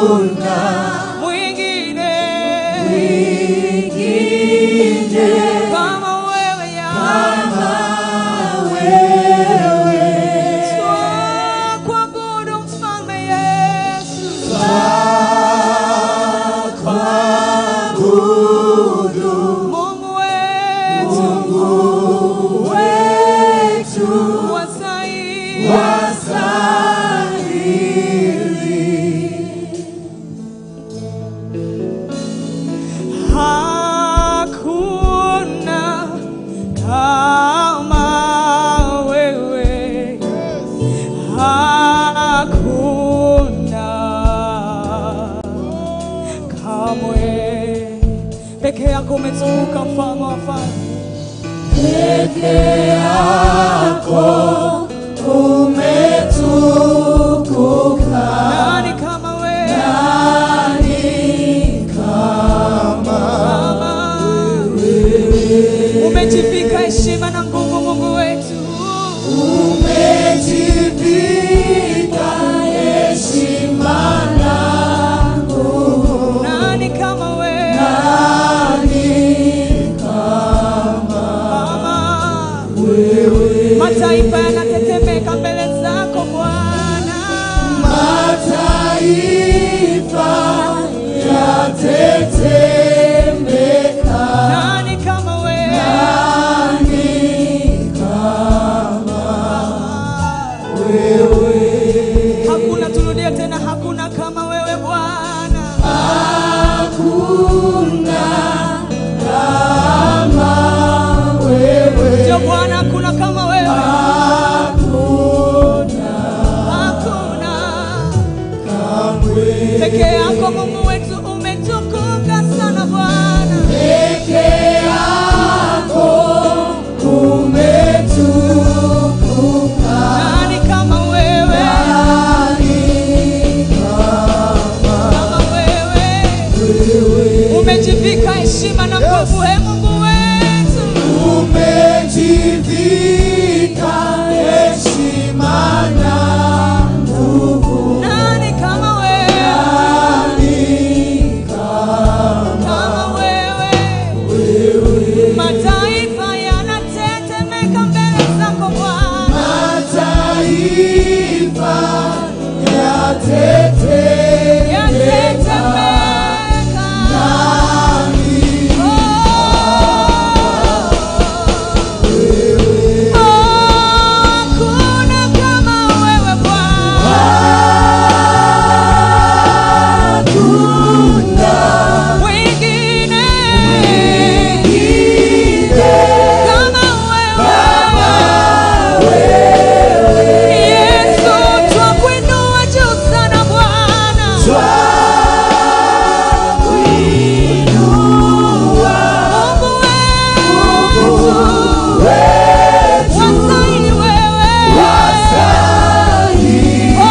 mwingine kama wewe Yesu. Twakuabudu mfalme Yesu. Mungu wetu wastahili. Hakuna kama wewe, hakuna kamwe. Peke yako umetukuka, mfalme wa falme. Nani kama wewe? Kama umejivika heshima na nguvu, Mungu wetu. Nani kama wewe? Kama mataifa yanatetemeka mbele zako Bwana. Nani kama wewe? Hakuna, turudie tena, hakuna kama wewe Bwana. Ndio Bwana, hakuna kama wewe. Hakuna. Peke yako Mungu wetu umetukuka sana Bwana. Nani kama wewe? Kama wewe. Umejivika heshima na nguvu, he Mungu wetu. Nani kama wewe? Kama wewe. Mataifa yanatetemeka mbele zako Bwana. Yatetemeka. Oh. Hakuna kama wewe Bwana. Wengine kama wewe. Yesu, twakuinua juu sana Bwana. Mungu wetu. Wastahili wewe. Oh,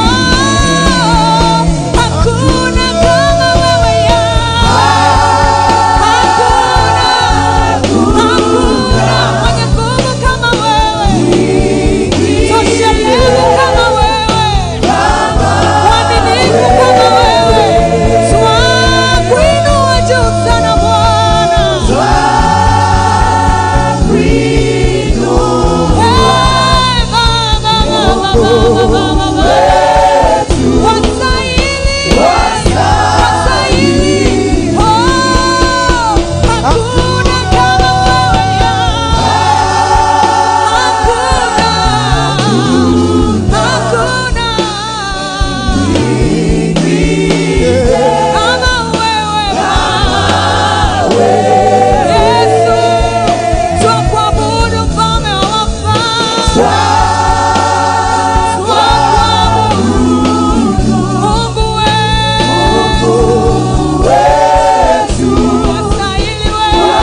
hakuna kama wewe Yahweh. Hakuna, hakuna mwenye nguvu kama wewe. Toshelezi kama wewe. Mwaminifu kama wewe. Twakuinua juu sana Bwana. Hey, Baba, Baba, Baba, Baba, Baba. Wastahili, wastahili. Oh, hakuna kama wewe Yahweh. Hakuna, hakuna. Kama wewe Yesu, twakuabudu mfalme wa wafalme. Twakuabudu Mungu wetu. Wastahili wewe.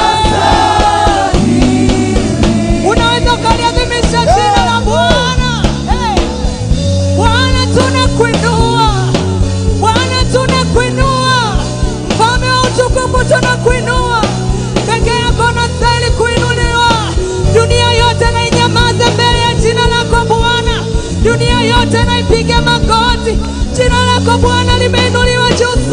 Unaweza ukaliadhimisha jina la Bwana. Hey. Bwana tunakuinua, Bwana tunakuinua, mfalme wa utukufu tunakuinua, peke yako unastahili kuinuliwa. Dunia yote na inyamaze mbele ya jina lako Bwana, dunia yote na ipige magoti. Jina lako Bwana limeinuliwa juu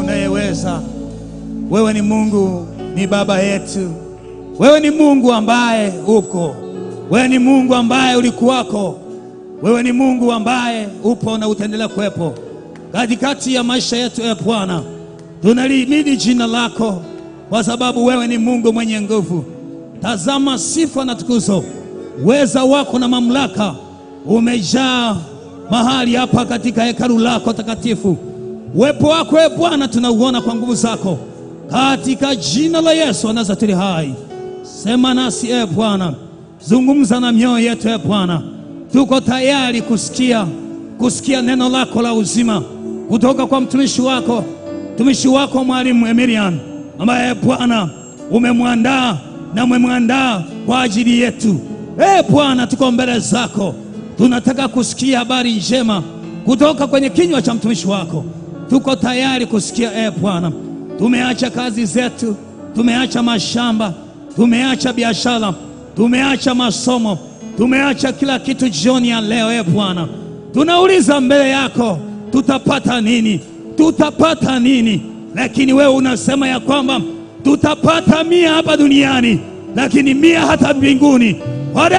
unayeweza. Wewe ni Mungu, ni baba yetu. Wewe ni Mungu ambaye uko. Wewe ni Mungu ambaye ulikuwako. Wewe ni Mungu ambaye upo na utaendelea kuwepo katikati ya maisha yetu. E Bwana, tunalihimidi jina lako kwa sababu wewe ni Mungu mwenye nguvu. Tazama sifa na tukuzo, uweza wako na mamlaka umejaa mahali hapa katika hekalu lako takatifu. Uwepo wako e Bwana tunauona kwa nguvu zako, katika jina la Yesu wa Nazareti hai. Sema nasi e Bwana, zungumza na mioyo yetu e Bwana, tuko tayari kusikia kusikia neno lako la uzima kutoka kwa mtumishi wako mtumishi wako mwalimu Emilian ambaye Bwana umemwandaa na umemwandaa kwa ajili yetu. E Bwana, tuko mbele zako, tunataka kusikia habari njema kutoka kwenye kinywa cha mtumishi wako. Tuko tayari kusikia e Bwana. Tumeacha kazi zetu, tumeacha mashamba, tumeacha biashara, tumeacha masomo, tumeacha kila kitu jioni ya leo. E Bwana, tunauliza mbele yako, tutapata nini? Tutapata nini? Lakini wewe unasema ya kwamba tutapata mia hapa duniani, lakini mia hata mbinguni. Kwa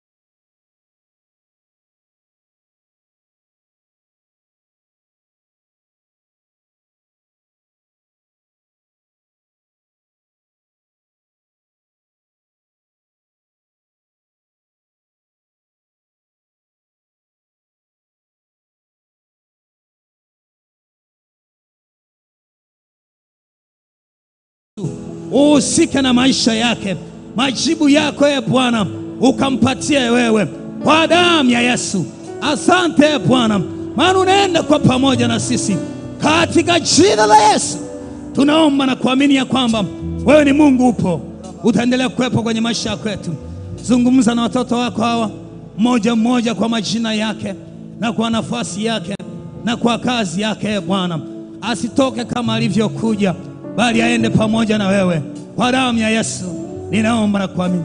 uhusike na maisha yake, majibu yako e Bwana ukampatie wewe kwa damu ya Yesu. Asante e Bwana, maana unaenda kwa pamoja na sisi katika jina la Yesu. Tunaomba na kuamini ya kwamba wewe ni Mungu, upo, utaendelea kuwepo kwenye maisha ya kwetu. Zungumza na watoto wako hawa mmoja mmoja kwa majina yake na kwa nafasi yake na kwa kazi yake. E Bwana, asitoke kama alivyokuja, bali aende pamoja na wewe kwa damu ya Yesu. Ninaomba na kuamini.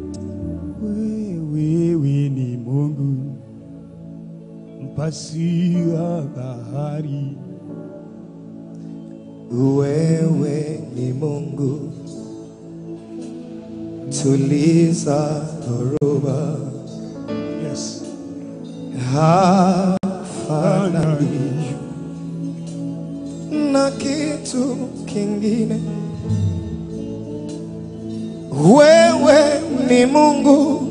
Wewe ni Mungu mpasia bahari, Wewe ni Mungu, tuliza dhoruba, yes. hafanani na kitu kingine. Wewe ni Mungu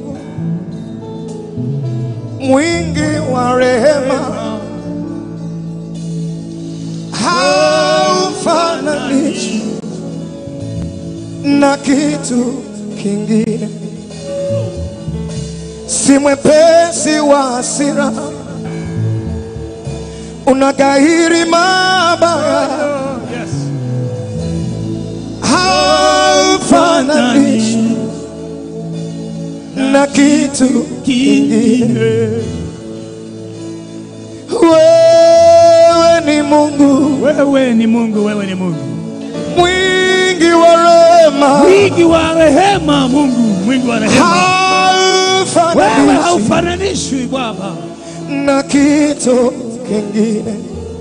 mwingi wa rehema, haufananishwi na kitu kingine. Si mwepesi wa hasira, unagairi mabaya, Yes. haufananishwi na kitu kingine. Wewe ni Mungu Wewe ni Mungu, wewe ni Mungu mwingi wa rehema, mwingi wa rehema, Mungu mwingi wa rehema. Wewe haufananishwi haufananishwi Baba. na kitu kingine.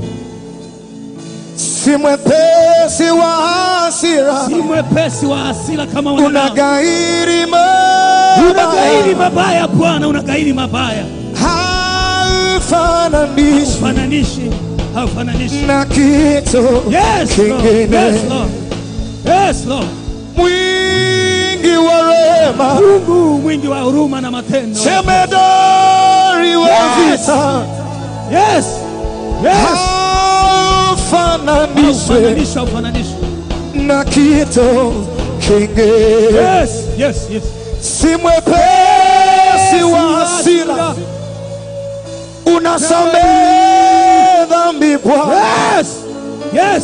Si mwepesi wa hasira, Si mwepesi wa hasira kama wanadamu. unagairi Unagairi mabaya, mabaya Bwana, unagairi mabaya. haufananishwi Fananishi, haufananishi. na kitu Yes, Lord. kingine. Yes, Lord. Yes, Lord. mwingi wa rehema, Mungu mwingi wa huruma na matendo. jemedari wa Yes. vita, Yes. Yes. haufananishwi Haufananishi, haufananishi. na kitu kingine. Yes, yes, yes. si mwepesi wa hasira, unasamehe dhambi Bwana, Yes. Yes.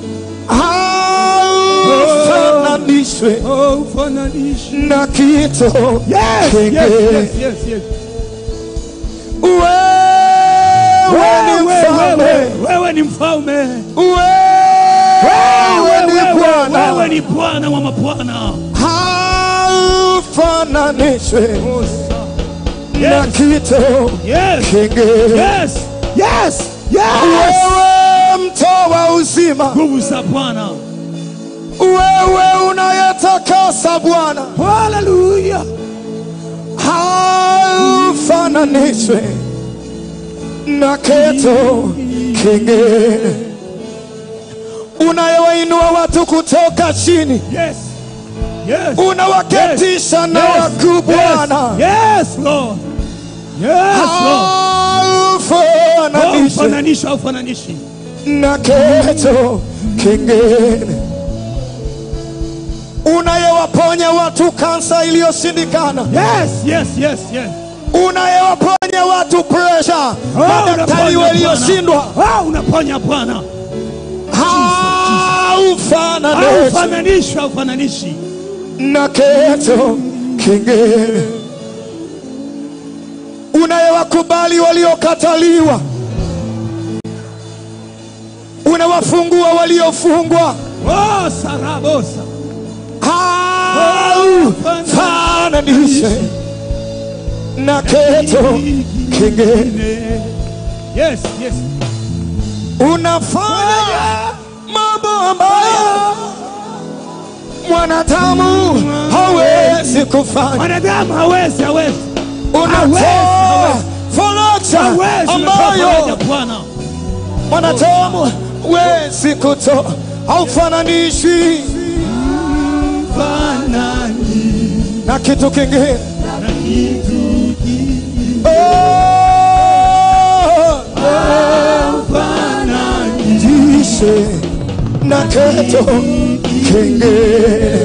haufananishwe Haufananishi. na kitu Yes, yes, kingine. yes, yes, yes. Wewe ni Wewe, mfalme, wewe, wewe ni mfalme. wewe ni Wewe, wewe Bwana, ni Bwana wa mabwana. haufananishwe na Yes, kitu yes, kingine. yes, yes, yes. Wewe mtoa wa uzima, nguvu za Bwana. wewe unayetakasa Bwana, Haleluya, haufananishwe na kitu kingine, unayewainua watu kutoka chini, yes, yes, unawaketisha na yes, wakuu Bwana, yes, Lord, yes, Lord. haufananishwe Ufananishi au ufananishi? na kitu kingine, unayewaponya watu kansa iliyoshindikana, Yes, yes, yes, yes. unayewaponya watu presha, Oh, madaktari unaponya walioshindwa, Bwana. Oh, unaponya Bwana. haufananishwi Haufananishi, haufananishi. na kitu kingine, unayewakubali waliokataliwa, unawafungua waliofungwa, Oh, sarabosa. haufananishwi na kitu kingine. Yes, yes. Unafanya mambo ambayo mwanadamu hawezi kufanya. Mwanadamu hawezi, hawezi. Unatoa hawezi. faraja Hawezi ambayo unatoa Bwana. mwanadamu hawezi kutoa, haufananishwi Fanani na kitu kingine. na kitu Oh, fanani. jishe na kitu kingine.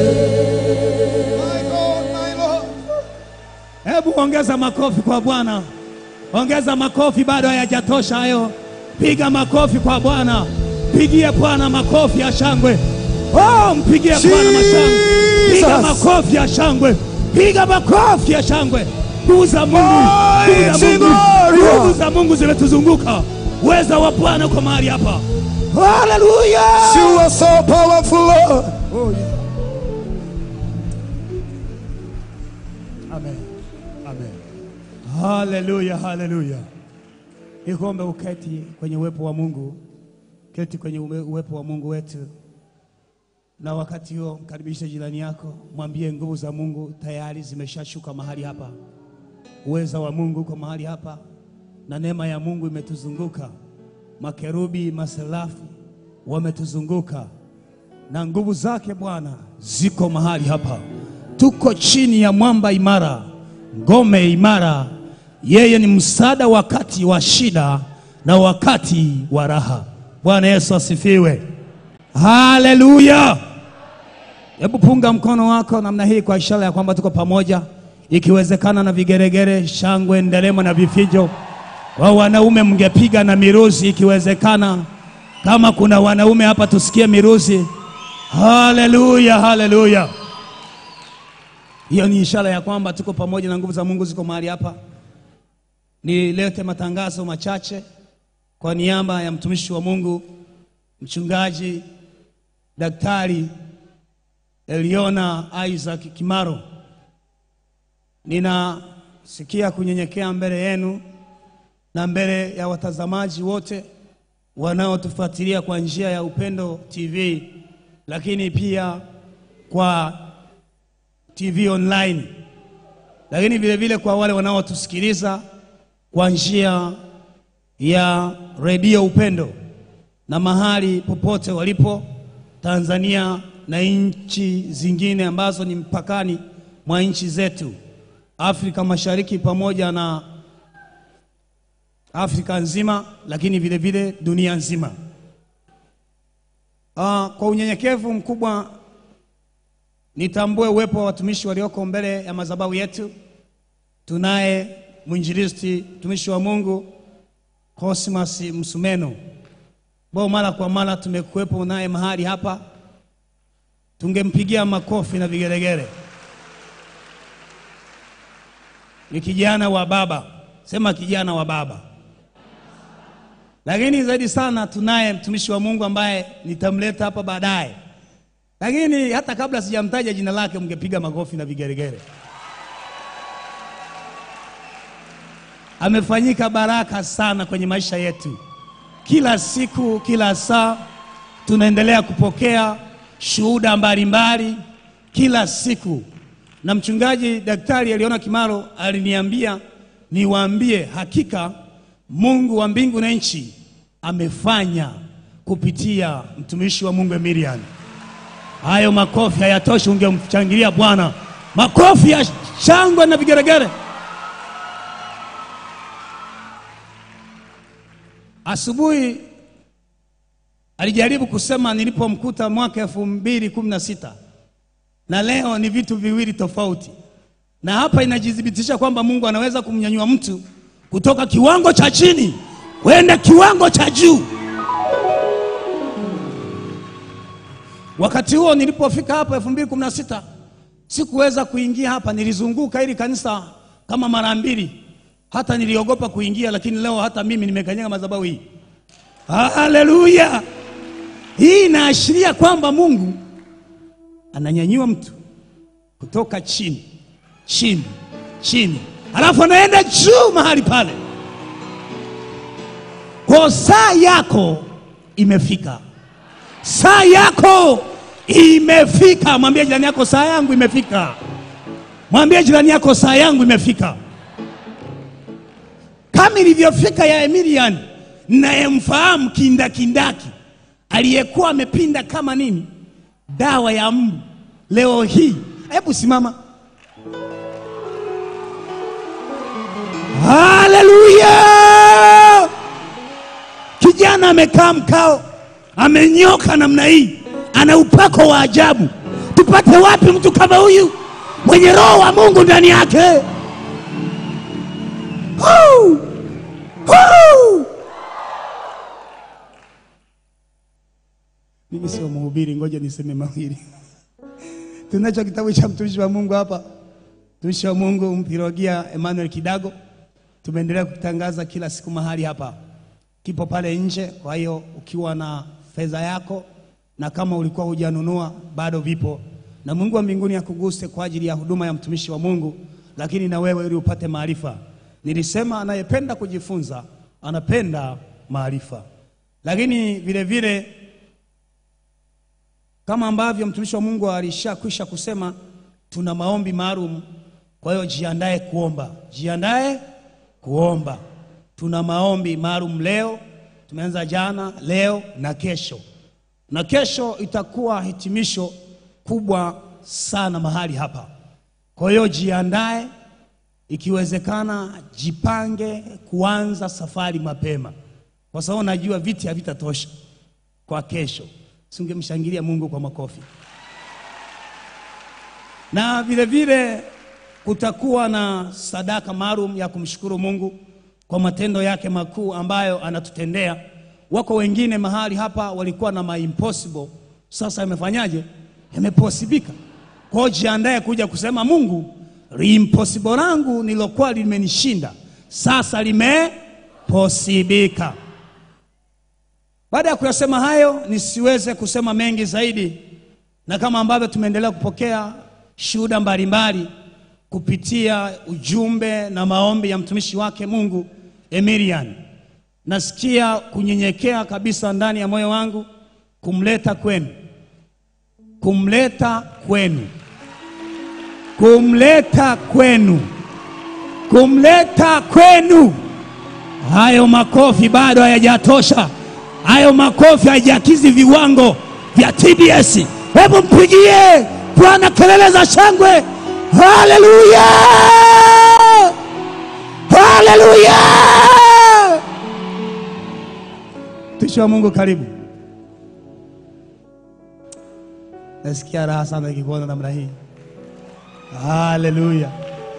Hebu ongeza makofi kwa Bwana, ongeza makofi, bado hayajatosha hayo. Piga makofi kwa Bwana, pigie Bwana makofi ya shangwe. Oh, mpigie Bwana mashangwe, piga Jesus. makofi ya shangwe, piga makofi ya shangwe. Nguvu za Mungu, nguvu za Mighty Mungu, Gloria. nguvu za Mungu zimetuzunguka. Uweza wa Bwana uko mahali hapa. Haleluya! You are so powerful, Lord. Amen. Amen. Haleluya, haleluya. Nikuombe uketi kwenye uwepo wa Mungu, keti kwenye uwe- uwepo wa Mungu wetu, na wakati huo mkaribishe jirani yako, mwambie nguvu za Mungu tayari zimeshashuka mahali hapa, uweza wa Mungu uko mahali hapa, na neema ya Mungu imetuzunguka. Makerubi, maserafi wametuzunguka na nguvu zake Bwana ziko mahali hapa. Tuko chini ya mwamba imara, ngome imara. Yeye ni msaada wakati wa shida na wakati wa raha. Bwana Yesu asifiwe, haleluya. Hebu punga mkono wako namna hii kwa ishara ya kwamba tuko pamoja, ikiwezekana na vigeregere, shangwe, nderemo na vifijo. Wa wanaume mngepiga na miruzi ikiwezekana. Kama kuna wanaume hapa tusikie miruzi. Haleluya, haleluya. Hiyo ni ishara ya kwamba tuko pamoja na nguvu za Mungu ziko mahali hapa. Nilete matangazo machache kwa niaba ya mtumishi wa Mungu, mchungaji Daktari Eliona Isaac Kimaro. Ninasikia kunyenyekea mbele yenu na mbele ya watazamaji wote wanaotufuatilia kwa njia ya Upendo TV, lakini pia kwa TV online, lakini vile vile kwa wale wanaotusikiliza kwa njia ya redio Upendo na mahali popote walipo Tanzania na nchi zingine ambazo ni mpakani mwa nchi zetu Afrika Mashariki pamoja na Afrika nzima, lakini vile vile dunia nzima. Ah, kwa unyenyekevu mkubwa nitambue uwepo wa watumishi walioko mbele ya madhabahu yetu. Tunaye mwinjilisti mtumishi wa Mungu Cosmas Msumeno ambao mara kwa mara tumekuwepo naye mahali hapa, tungempigia makofi na vigelegele. Ni kijana wa baba, sema kijana wa baba. Lakini zaidi sana tunaye mtumishi wa Mungu ambaye nitamleta hapa baadaye, lakini hata kabla sijamtaja jina lake, mngepiga makofi na vigelegele. Amefanyika baraka sana kwenye maisha yetu, kila siku, kila saa tunaendelea kupokea shuhuda mbalimbali kila siku, na mchungaji daktari aliona Kimaro aliniambia niwaambie, hakika Mungu wa mbingu na nchi amefanya kupitia mtumishi wa Mungu Emilian. Hayo makofi hayatoshi, ungemchangilia Bwana makofi ya shangwe na vigeregere. Asubuhi alijaribu kusema nilipomkuta mwaka elfu mbili kumi na sita na leo ni vitu viwili tofauti, na hapa inajithibitisha kwamba Mungu anaweza kumnyanyua mtu kutoka kiwango cha chini kwenda kiwango cha juu. Wakati huo nilipofika hapa elfu mbili kumi na sita sikuweza kuingia hapa, nilizunguka hili kanisa kama mara mbili, hata niliogopa kuingia, lakini leo hata mimi nimekanyaga madhabahu hii. Haleluya! Hii inaashiria kwamba Mungu ananyanyua mtu kutoka chini chini chini, halafu anaenda juu mahali pale. Kwa saa yako imefika, saa yako imefika. Mwambie jirani yako, saa yangu imefika. Mwambie jirani yako, saa yangu imefika, kama ilivyofika ya Emilian nayemfahamu kindakindaki, aliyekuwa amepinda kama nini, dawa ya mbu. Leo hii, hebu simama. Haleluya! Kijana amekaa mkao, amenyoka namna hii, ana upako wa ajabu. Tupate wapi mtu kama huyu mwenye roho wa Mungu ndani yake? Huu! Huu! Mimi sio mhubiri, ngoja niseme mawili. Tunacho kitabu cha mtumishi wa Mungu hapa, mtumishi wa Mungu Mpirogia Emmanuel Kidago. Tumeendelea kutangaza kila siku mahali hapa, kipo pale nje. Kwa hiyo ukiwa na fedha yako na kama ulikuwa hujanunua bado vipo, na Mungu wa mbinguni akuguse kwa ajili ya huduma ya mtumishi wa Mungu, lakini na wewe ili upate maarifa. Nilisema anayependa kujifunza anapenda maarifa, lakini vile vile kama ambavyo mtumishi wa Mungu alishakwisha kusema, tuna maombi maalum. Kwa hiyo jiandae kuomba, jiandae kuomba. Tuna maombi maalum leo, tumeanza jana, leo na kesho, na kesho itakuwa hitimisho kubwa sana mahali hapa. Kwa hiyo jiandae, ikiwezekana jipange kuanza safari mapema, kwa sababu najua viti havitatosha kwa kesho. Singemshangilia Mungu kwa makofi. Na vile vile kutakuwa na sadaka maalum ya kumshukuru Mungu kwa matendo yake makuu ambayo anatutendea. Wako wengine mahali hapa walikuwa na ma impossible, sasa yamefanyaje? Yameposibika. Kwa hiyo jiandae kuja kusema Mungu, impossible langu nilokuwa limenishinda sasa limeposibika. Baada ya kuyasema hayo, nisiweze kusema mengi zaidi, na kama ambavyo tumeendelea kupokea shuhuda mbalimbali kupitia ujumbe na maombi ya mtumishi wake Mungu Emilian, nasikia kunyenyekea kabisa ndani ya moyo wangu kumleta kwenu, kumleta kwenu, kumleta kwenu, kumleta kwenu. Hayo makofi bado hayajatosha. Hayo makofi hayajakizi viwango vya TBS. Hebu mpigie Bwana kelele za shangwe! Haleluya, haleluya! Mtumishi wa Mungu, karibu. Nasikia raha sana nikikuona namna hii. Haleluya.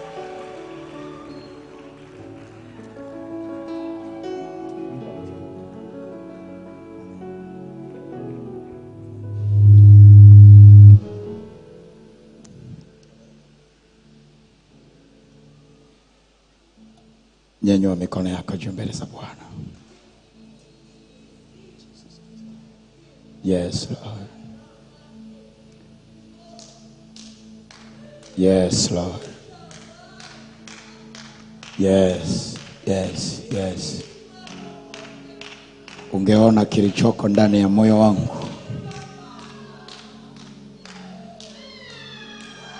Nyanyua mikono yako juu mbele za Bwana. Yes, Lord. Yes, Lord. Yes, yes, yes. Ungeona kilichoko ndani ya moyo wangu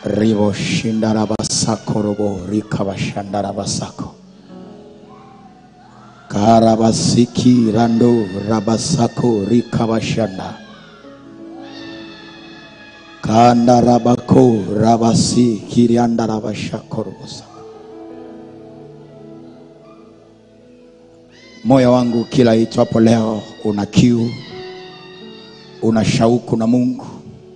ribo shindarabasako robo rikabashandarabasako karabasiki rando rabasako rikabashanda kandarabako rabasi kiriandarabashako robosa moyo wangu kila itwapo leo una kiu una shauku na mungu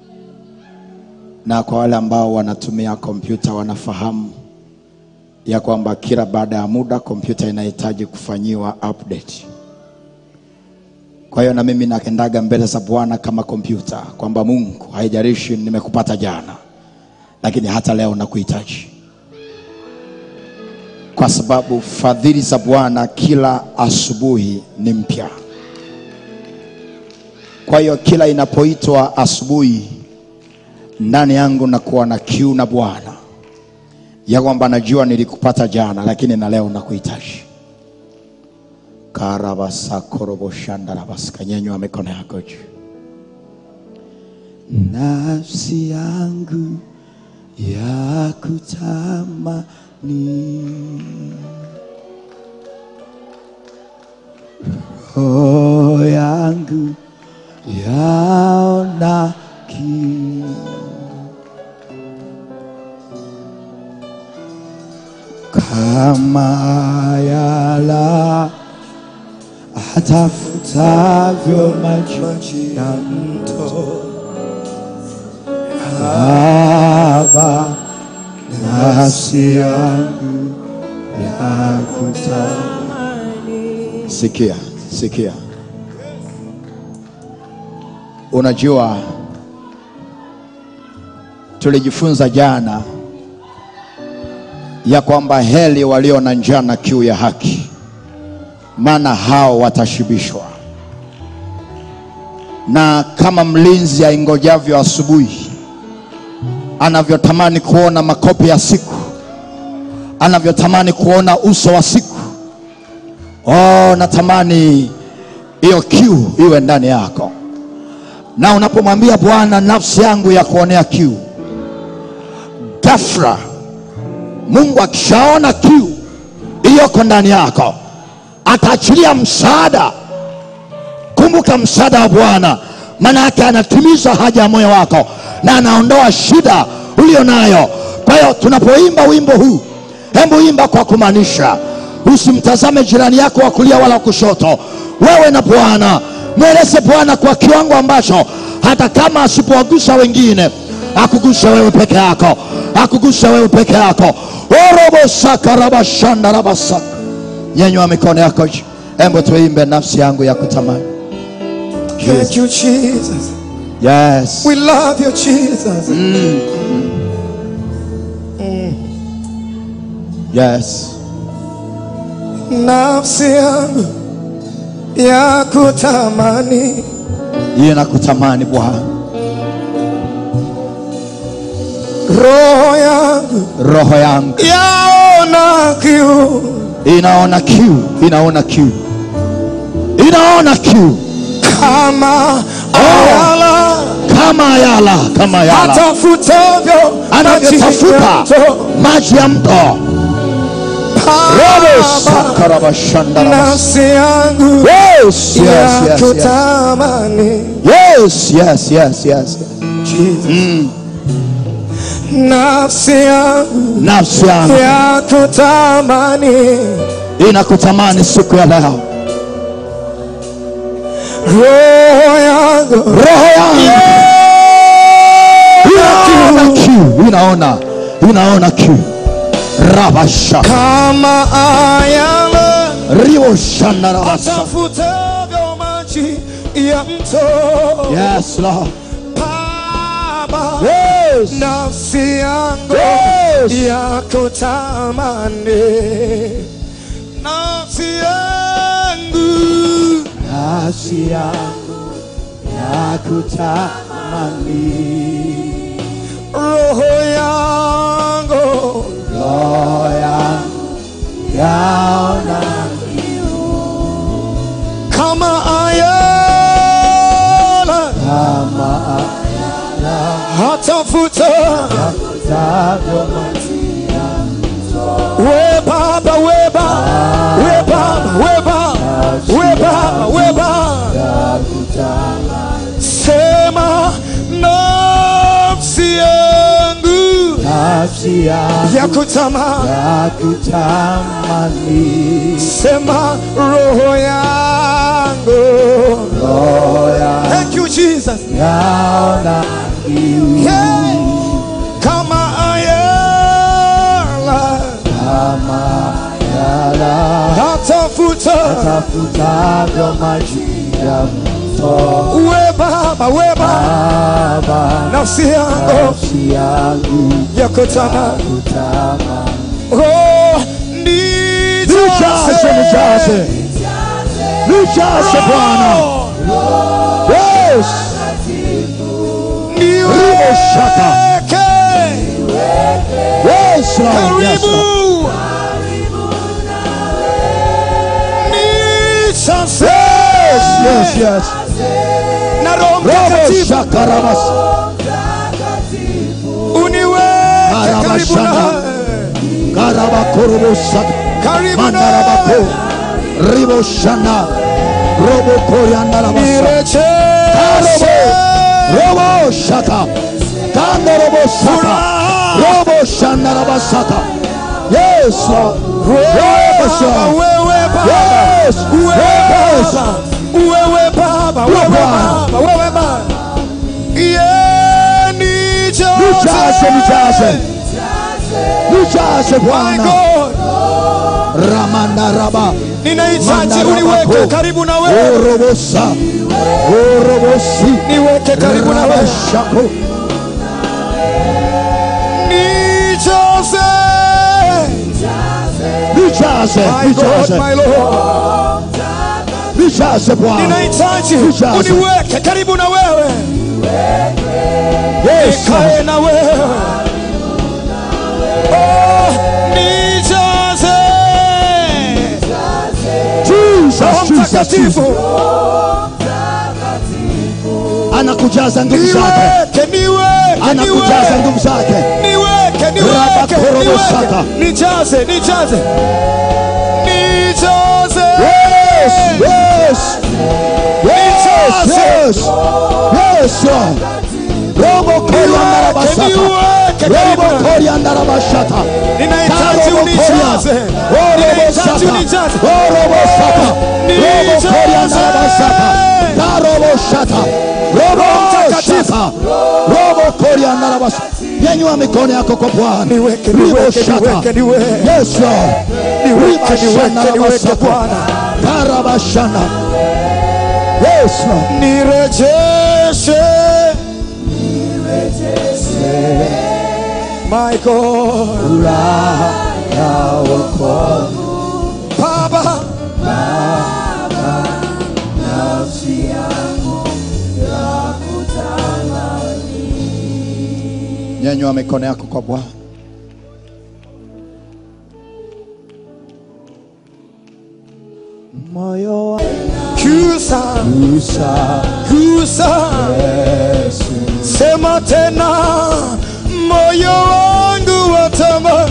na kwa wale ambao wanatumia kompyuta wanafahamu ya kwamba kila baada ya muda kompyuta inahitaji kufanyiwa update kwa hiyo na mimi nakendaga mbele za bwana kama kompyuta kwamba mungu haijalishi nimekupata jana lakini hata leo nakuhitaji kwa sababu fadhili za bwana kila asubuhi ni mpya kwa hiyo kila inapoitwa asubuhi ndani yangu nakuwa na kiu na bwana ya kwamba najua nilikupata jana lakini na leo nakuhitaji karabasakoroboshanda kanyenywa mikono yako juu nafsi yangu ya kutamani roho yangu yaona kiu kama yala atafutavyo maji ya mto Baba, nafsi yangu yakutamani. Sikia, sikia, unajua tulijifunza jana ya kwamba heli walio na njaa na kiu ya haki, maana hao watashibishwa. Na kama mlinzi aingojavyo asubuhi, anavyotamani kuona makopi ya siku, anavyotamani kuona uso wa siku, oh, natamani hiyo kiu iwe ndani yako. Na unapomwambia Bwana, nafsi yangu ya kuonea kiu, ghafla Mungu akishaona kiu iliyoko ndani yako ataachilia msaada. Kumbuka msaada wa Bwana, maana yake anatimiza haja ya moyo wako na anaondoa shida ulio nayo. Kwa hiyo tunapoimba wimbo huu, hebu imba kwa kumaanisha, usimtazame jirani yako wa kulia wala kushoto. Wewe na Bwana, mweleze Bwana kwa kiwango ambacho hata kama asipowagusa wengine, akuguse wewe peke yako, akuguse wewe peke yako. orobosakarabashandarabasaka nyenywa mikono yako juu, hebu tuimbe nafsi yangu ya kutamani. Thank you, Jesus. Yes. We love you, Jesus. Yes. Nafsi yangu ya kutamani Hiyo nakutamani Bwana, roho yangu roho yangu yaona kiu inaona kiu, inaona kiu, inaona kiu kama ayala kama ayala, kama ayala atafutavyo anavyotafuta maji ya mto. maji ya mto. Robo Baba, sakarabashandara. nafsi yangu Yes, yes, ya yes, yes. kutamani Yes, yes, yes, yes. Jesus. nafsi yangu Nafsi yangu ya kutamani inakutamani siku ya leo, roho yangu roho yangu inaona kiu, inaona inaona kiu. Rabasha kama ayala rio shandarabasa. atafutavyo maji ya mto Yes, Lord. Baba, Yes. nafsi yangu Yes. ya kutamani nafsi yangu Nafsi yangu ya kutamani, roho yangu roho yangu yaona kama ayala kama hatafuta We Baba, we Baba, we Baba, we Baba, we Baba, we Baba. Sema nafsi yangu nafsi yangu ya kutamani, ya kutamani sema roho yangu. roho yangu Thank you Jesus. yaona kiu Hey, kama ayala kama yala hatafuta tafutavyo maji ya mto we Baba, we Baba, Baba nafsi yangu nafsi yangu ya kutamani kutama Oh, nijaze nijaze nijaze Bwana yes Ribo shaka. yes Lord yes Karibu. Lord Nijaze. yes yes Na Roho Robo Mtakatifu shaka rabas uniweke Maraba karibu shaka. nawe. karaba korobo shaka Karibu mandarabako nawe. ribo shana robo korianda rabasa Nirejeshe. robo shaka kando robo shaka robo shana rabasaka yes Lord yes Baba, Lord wewe Baba. yes Wewe yes Baba. Wewe Baba. Wewe Baba. Baba. Wewe Baba. Yeah, nijaze. nijaze nijaze nijaze My Bwana God. ramanda raba Ninahitaji uniweke karibu na wewe. orobosa orobosi Niweke karibu na wewe. rabashako Nijaze. nijaze My God, nijaze my Lord. nijaze Bwana Ninahitaji Nijaze. uniweke karibu na wewe. yes Lord. Nikae na wewe. Oh, nijaze. Jesus, Roho Jesus, Jesus. Mtakatifu. anakujaza nguvu zake Niweke, niweke, anakujaza niweke. nguvu zake Niweke, niweke, Rabakorobosaka. niweke. Nijaze, nijaze. Nijaze. yes yes yes yes yes Lord robo korianda rabasaka Niweke karibu robo na- korianda rabashata Ninahitaji unijaze. Ninahitaji unijaze. Mtakatifu. nyanyua mikono yako kwa bwana Niweke, Ribo niweke, shaka. niweke, niweke. Yes, Lord. Niweke, Riba shana niweke, niweke, rabasaka. Bwana. Karabashana. Yes, Lord. Nirejeshe. My God. Furaha ya wokovu Baba. nyanyua mikono yako kwa bwana moyo wa Kusa. Musa Kusa. Yesu Sema tena moyo wangu watamani.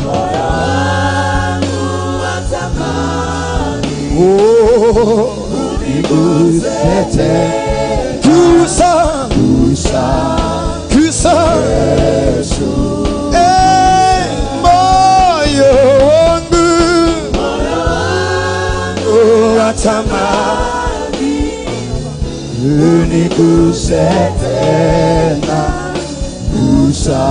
Oh, igusete kusa, Musa kusa. Yesu Eh, moyo wangu oh, watamani. uniguse tena Musa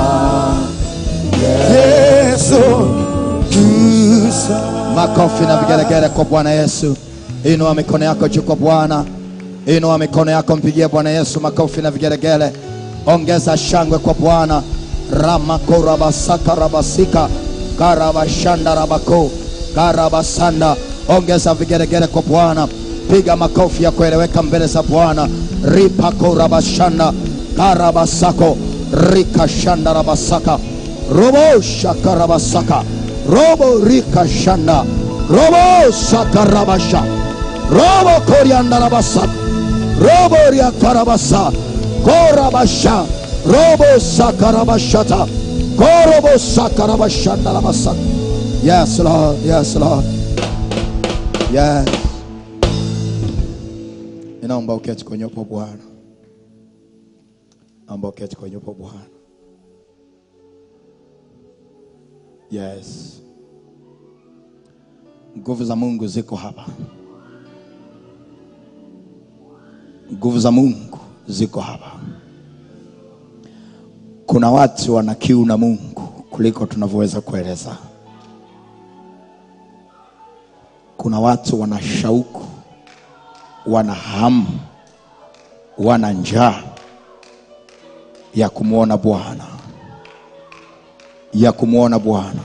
Yesu, kusa. makofi na vigelegele kwa bwana yesu inua mikono yako juu kwa bwana inua mikono yako mpigie bwana yesu makofi na vigelegele ongeza shangwe kwa bwana ramakorabasaka rabasika karabashanda rabako karabasanda ongeza vigelegele kwa bwana piga makofi ya kueleweka mbele za bwana ripakorabashanda karabasako rikashanda rabasaka robo shakarabasaka robo rikashanda robo sakarabasha robo koriandarabasa robo riakarabasa korabasha robo sakarabashata Korobo sakaraba shandalaba sak. Yes, Lord. Yes, Lord. Yes. Ninaomba uketi kwenye upo Bwana. Naomba uketi kwenye upo Bwana. Yes. Nguvu za Mungu ziko hapa. Nguvu za Mungu ziko hapa. Kuna watu wana kiu na Mungu kuliko tunavyoweza kueleza. Kuna watu wana shauku, wana hamu, wana njaa ya kumwona Bwana, ya kumwona Bwana.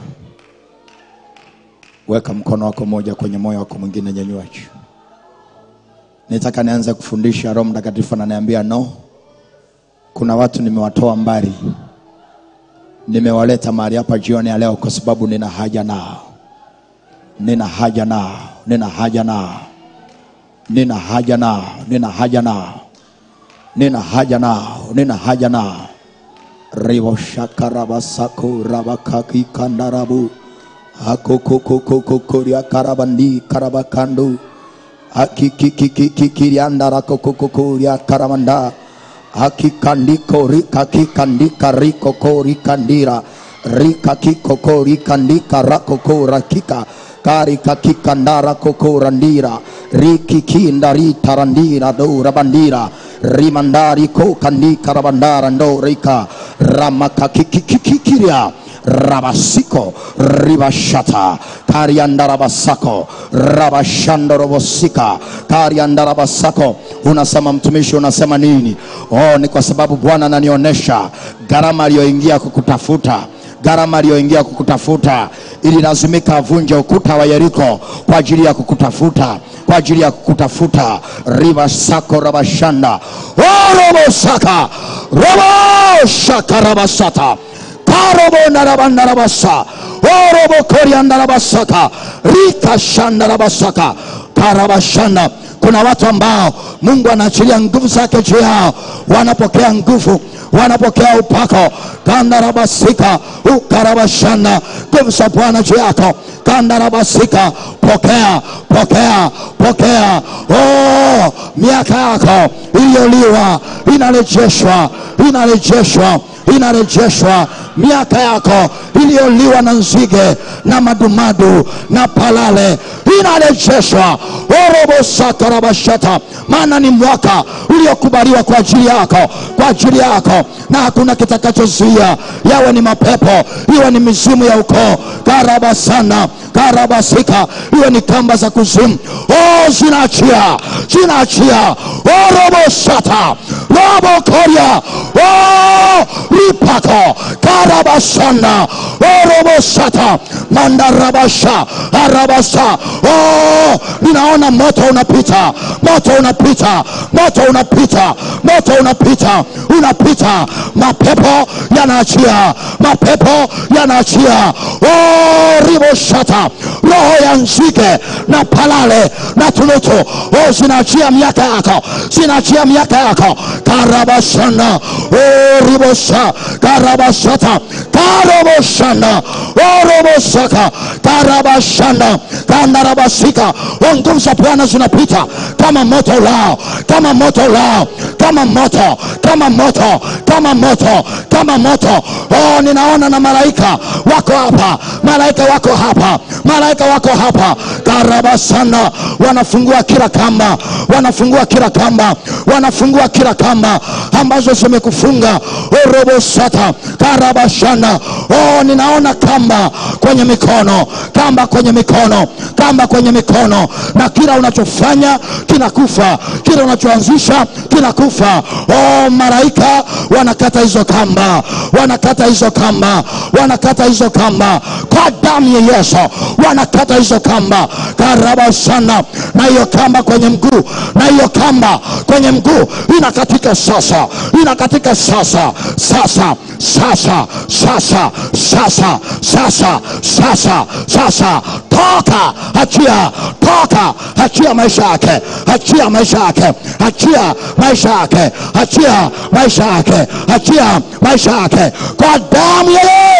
Weka mkono wako moja kwenye moyo wako mwingine, nyanyua juu. Nitaka nianze kufundisha. Roho Mtakatifu ananiambia no, kuna watu nimewatoa mbali, nimewaleta mahali hapa jioni ya leo kwa sababu nina haja nao, nina haja nao, nina haja nao, nina haja nao, nina haja nao, nina haja nao, nina haja nao. ribo shakarabasako rabakaki kandarabu akokokokokokoria karabandi karabakandu akikikikikiriandara kokokokoria karamanda akikandiko rikakikandika rikoko rikandira rikakikoko rikandika rakoko rakika karikakikandara koko randira rikikinda ritarandira dora bandira rimandari ko kandika rabandara ndo rika ramakakikikikiria rabasiko ribashata kariandarabasako rabashandorobosika kariandarabasako unasema mtumishi unasema nini oh ni kwa sababu bwana ananionyesha gharama aliyoingia kukutafuta gharama aliyoingia kukutafuta ililazimika avunje ukuta wa yeriko kwa ajili ya kukutafuta kwa ajili ya kukutafuta riba sako rabashanda orobosaka roboshaka rabasata karobonarabandarabasa orobokoriandarabasaka rikashandarabasaka karabashanda kuna watu ambao mungu anaachilia nguvu zake juu yao wanapokea nguvu wanapokea upako kandarabasika ukarabashanda nguvu za bwana juu yako kandarabasika pokea pokea pokea oh, miaka yako iliyoliwa inarejeshwa inarejeshwa inarejeshwa miaka yako iliyoliwa na nzige na madumadu na palale inarejeshwa orobosakarabashata maana ni mwaka uliokubaliwa kwa ajili yako kwa ajili yako na hakuna kitakachozuia yawe ni mapepo iwe ni mizimu ya ukoo karabasana karabasika iwe ni kamba za kuzimu oh, zinaachia zinaachia orobosata robokoria oh, ripako karabasana orobosata mandarabasha arabasa oh, ninaona moto unapita moto unapita moto unapita moto unapita unapita mapepo yanaachia mapepo yanaachia oh, riboshata roho ya nzige na palale na tunutu oh, zinaachia miaka yako zinaachia miaka yako karabashana oh, ribosha karabashata karoboshana oh, robosaka karabashana kandarabasika oh, nguvu za bwana zinapita kama moto ulao kama moto ulao kama moto kama moto kama moto kama moto oh, ninaona na malaika wako hapa malaika wako hapa malaika wako hapa karabasana wanafungua kila kamba wanafungua kila kamba wanafungua kila kamba ambazo zimekufunga orobosata karabashana oh, ninaona kamba kwenye mikono kamba kwenye mikono kamba kwenye mikono na kila unachofanya kinakufa kila unachoanzisha kinakufa oh, malaika wanakata hizo kamba wanakata hizo kamba wanakata hizo kamba kwa damu ya yesu wanakata hizo kamba karabasana na hiyo kamba kwenye mguu na hiyo kamba kwenye mguu inakatika sasa inakatika sasa sasa sasa sasa sasa sasa sasa sasa toka achia toka achia maisha yake achia maisha yake achia maisha yake achia maisha yake achia maisha yake kwa damu ya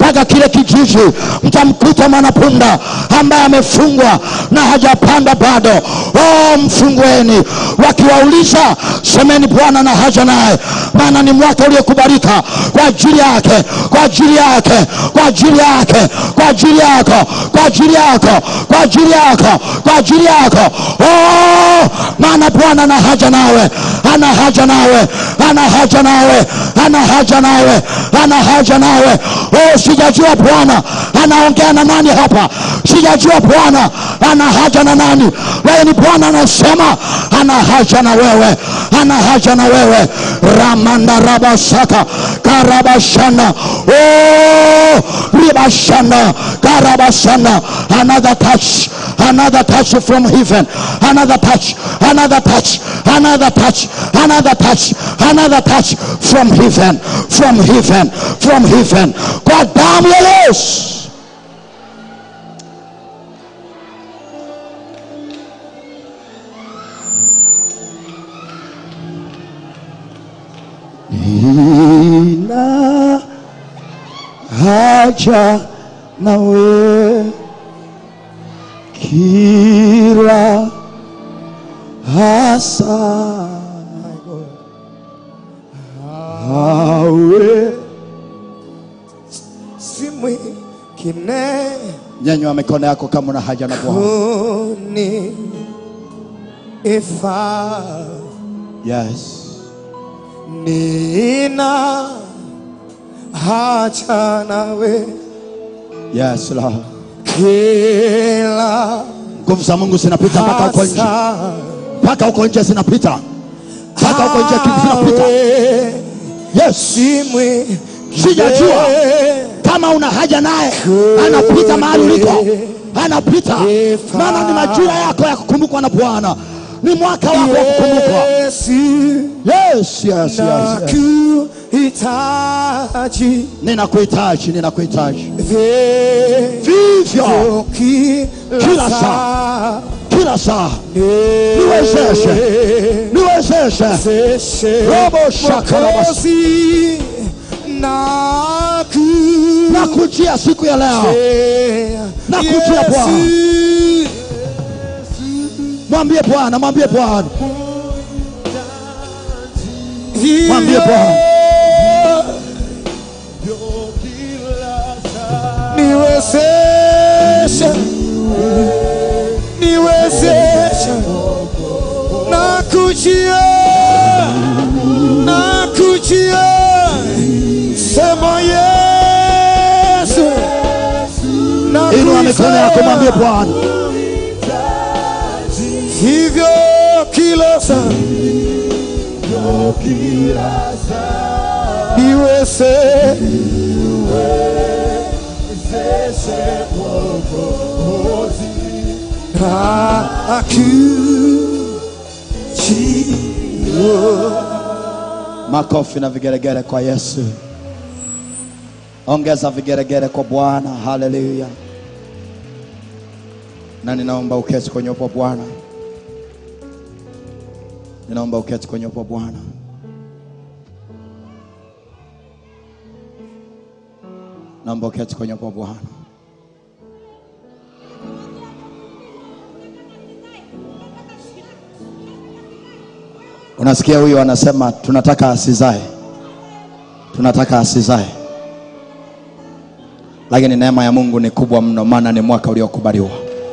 mpaka kile kijiji mtamkuta mwanapunda ambaye amefungwa na hajapanda bado oh, mfungueni wakiwauliza semeni bwana na haja naye maana ni mwaka uliokubalika kwa ajili yake kwa ajili yake kwa ajili yake kwa ajili yako kwa ajili yako kwa ajili yako kwa ajili yako oh, maana bwana ana haja nawe ana haja nawe ana haja nawe ana haja nawe ana haja nawe oh, sijajua bwana anaongea na nani hapa sijajua bwana ana haja na nani lakini bwana anasema ana haja na wewe ana haja na wewe ramanda rabasaka karabashana oh, ribashana karabashana another touch another touch from heaven another touch another touch another touch another touch another touch from heaven from heaven from heaven kwa damu ya yesu nina haja nawe kila hasa hawe si mwingine nyanywa mikono yako kama una haja na bwana kuni ifaa yes nina haja nawe yes Lord. kila nguvu za mungu zinapita mpaka huko nje hasa mpaka huko nje zinapita mpaka huko nje zinapita hawe yes si mwingine Sijajua. kama una haja naye anapita mahali uliko anapita maana ni majira yako ya kukumbukwa na bwana ni mwaka wako wa kukumbukwa Yesu yes, yes, yes, yes. nakuhitaji ninakuhitaji ninakuhitaji vivyo vivyo kila Kila saa kila saa niwezeshe niwezeshe Niwezeshe Robo shakarabas. Mwokozi, naku nakujia siku ya leo Nakujia Bwana. Yesu. mwambie bwana mwambie bwana Hivyo Mwambie Bwana. niwezeshe niwezeshe nakujia nakujia sema Yesu inua mikono yako mwambie bwana hivyo kila saa niweze makofi na vigeregere kwa yesu ongeza vigeregere kwa bwana haleluya na ninaomba uketi kwenye upo bwana ninaomba uketi kwenye upo bwana naomba uketi kwenye upo bwana unasikia huyu anasema tunataka asizae tunataka asizae lakini neema ya mungu ni kubwa mno maana ni mwaka uliokubaliwa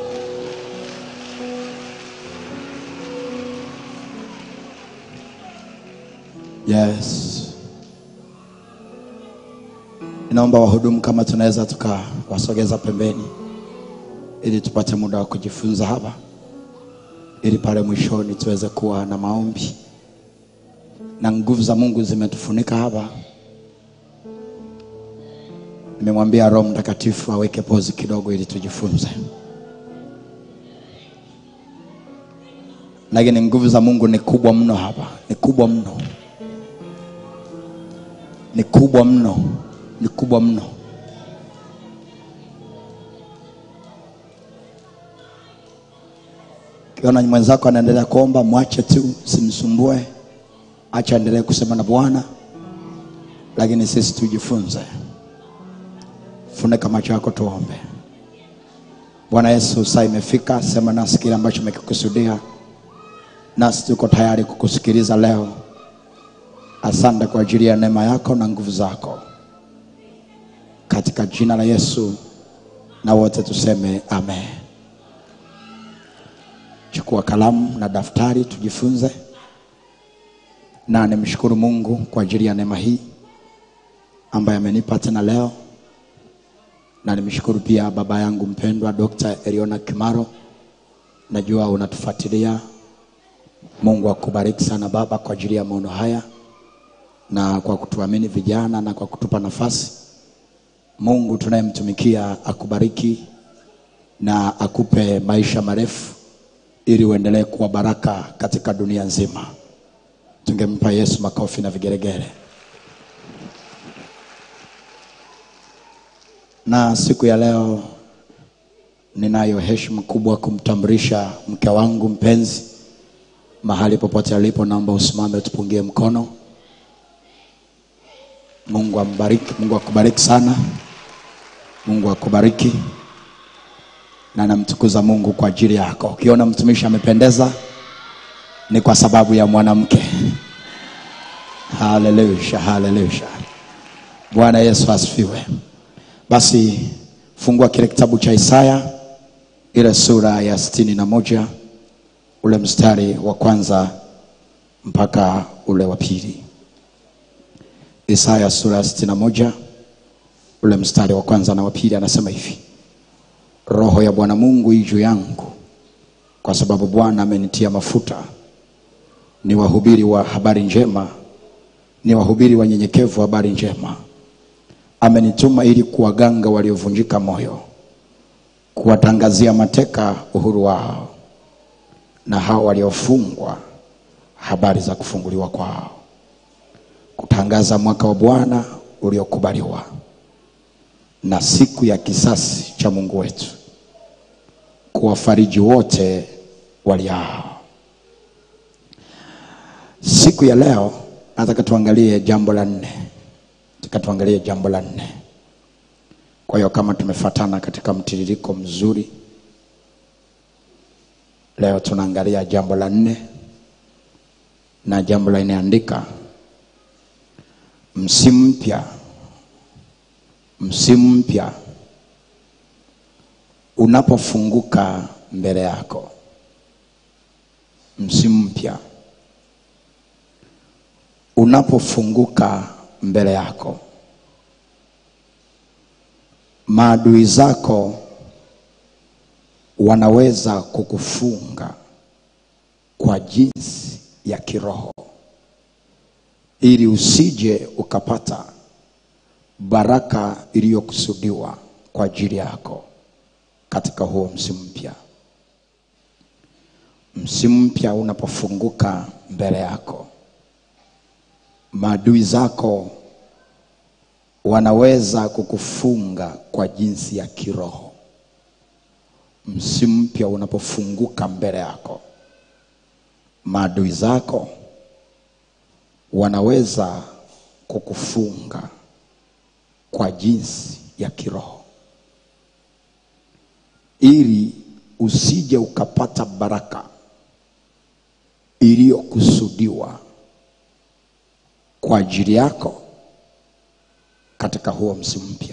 yes inaomba wahudumu kama tunaweza tukawasogeza pembeni ili tupate muda wa kujifunza hapa ili pale mwishoni tuweze kuwa na maombi na nguvu za mungu zimetufunika hapa nimemwambia roho mtakatifu aweke pozi kidogo ili tujifunze lakini nguvu za mungu ni kubwa mno hapa ni kubwa mno ni kubwa mno ni kubwa mno kiona mwenzako anaendelea kuomba mwache tu simsumbue acha aendelee kusema na bwana lakini sisi tujifunze funika macho yako tuombe bwana yesu saa imefika sema nasi kile ambacho umekikusudia nasi tuko tayari kukusikiliza leo asante kwa ajili ya neema yako na nguvu zako katika jina la yesu na wote tuseme amen chukua kalamu na daftari tujifunze na nimshukuru mungu kwa ajili ya neema hii ambaye amenipa tena leo na nimshukuru pia baba yangu mpendwa dr eliona kimaro najua unatufuatilia mungu akubariki sana baba kwa ajili ya maono haya na kwa kutuamini vijana na kwa kutupa nafasi mungu tunayemtumikia akubariki na akupe maisha marefu ili uendelee kuwa baraka katika dunia nzima tungempa yesu makofi na vigeregere na siku ya leo ninayo heshima kubwa kumtambulisha mke wangu mpenzi mahali popote alipo naomba usimame tupungie mkono mungu ambariki mungu akubariki sana mungu akubariki na namtukuza mungu kwa ajili yako ukiona mtumishi amependeza ni kwa sababu ya mwanamke haleluya haleluya bwana yesu asifiwe basi fungua kile kitabu cha isaya ile sura ya sitini na moja ule mstari wa kwanza mpaka ule wa pili isaya sura ya sitini na moja ule mstari wa kwanza na wa pili anasema hivi roho ya bwana mungu ii juu yangu kwa sababu bwana amenitia mafuta ni wahubiri wa habari njema ni wahubiri wanyenyekevu habari njema amenituma ili kuwaganga waliovunjika moyo kuwatangazia mateka uhuru wao na hao waliofungwa habari za kufunguliwa kwao kutangaza mwaka wa bwana uliokubaliwa na siku ya kisasi cha mungu wetu kuwafariji wote waliao siku ya leo nataka tuangalie jambo la nne nataka tuangalie jambo la nne kwa hiyo kama tumefatana katika mtiririko mzuri leo tunaangalia jambo la nne na jambo la nne andika msimu mpya msimu mpya unapofunguka mbele yako msimu mpya unapofunguka mbele yako maadui zako wanaweza kukufunga kwa jinsi ya kiroho ili usije ukapata baraka iliyokusudiwa kwa ajili yako katika huo msimu mpya msimu mpya unapofunguka mbele yako maadui zako wanaweza kukufunga kwa jinsi ya kiroho msimu mpya unapofunguka mbele yako maadui zako wanaweza kukufunga kwa jinsi ya kiroho ili usije ukapata baraka iliyokusudiwa kwa ajili yako katika huo msimu mpya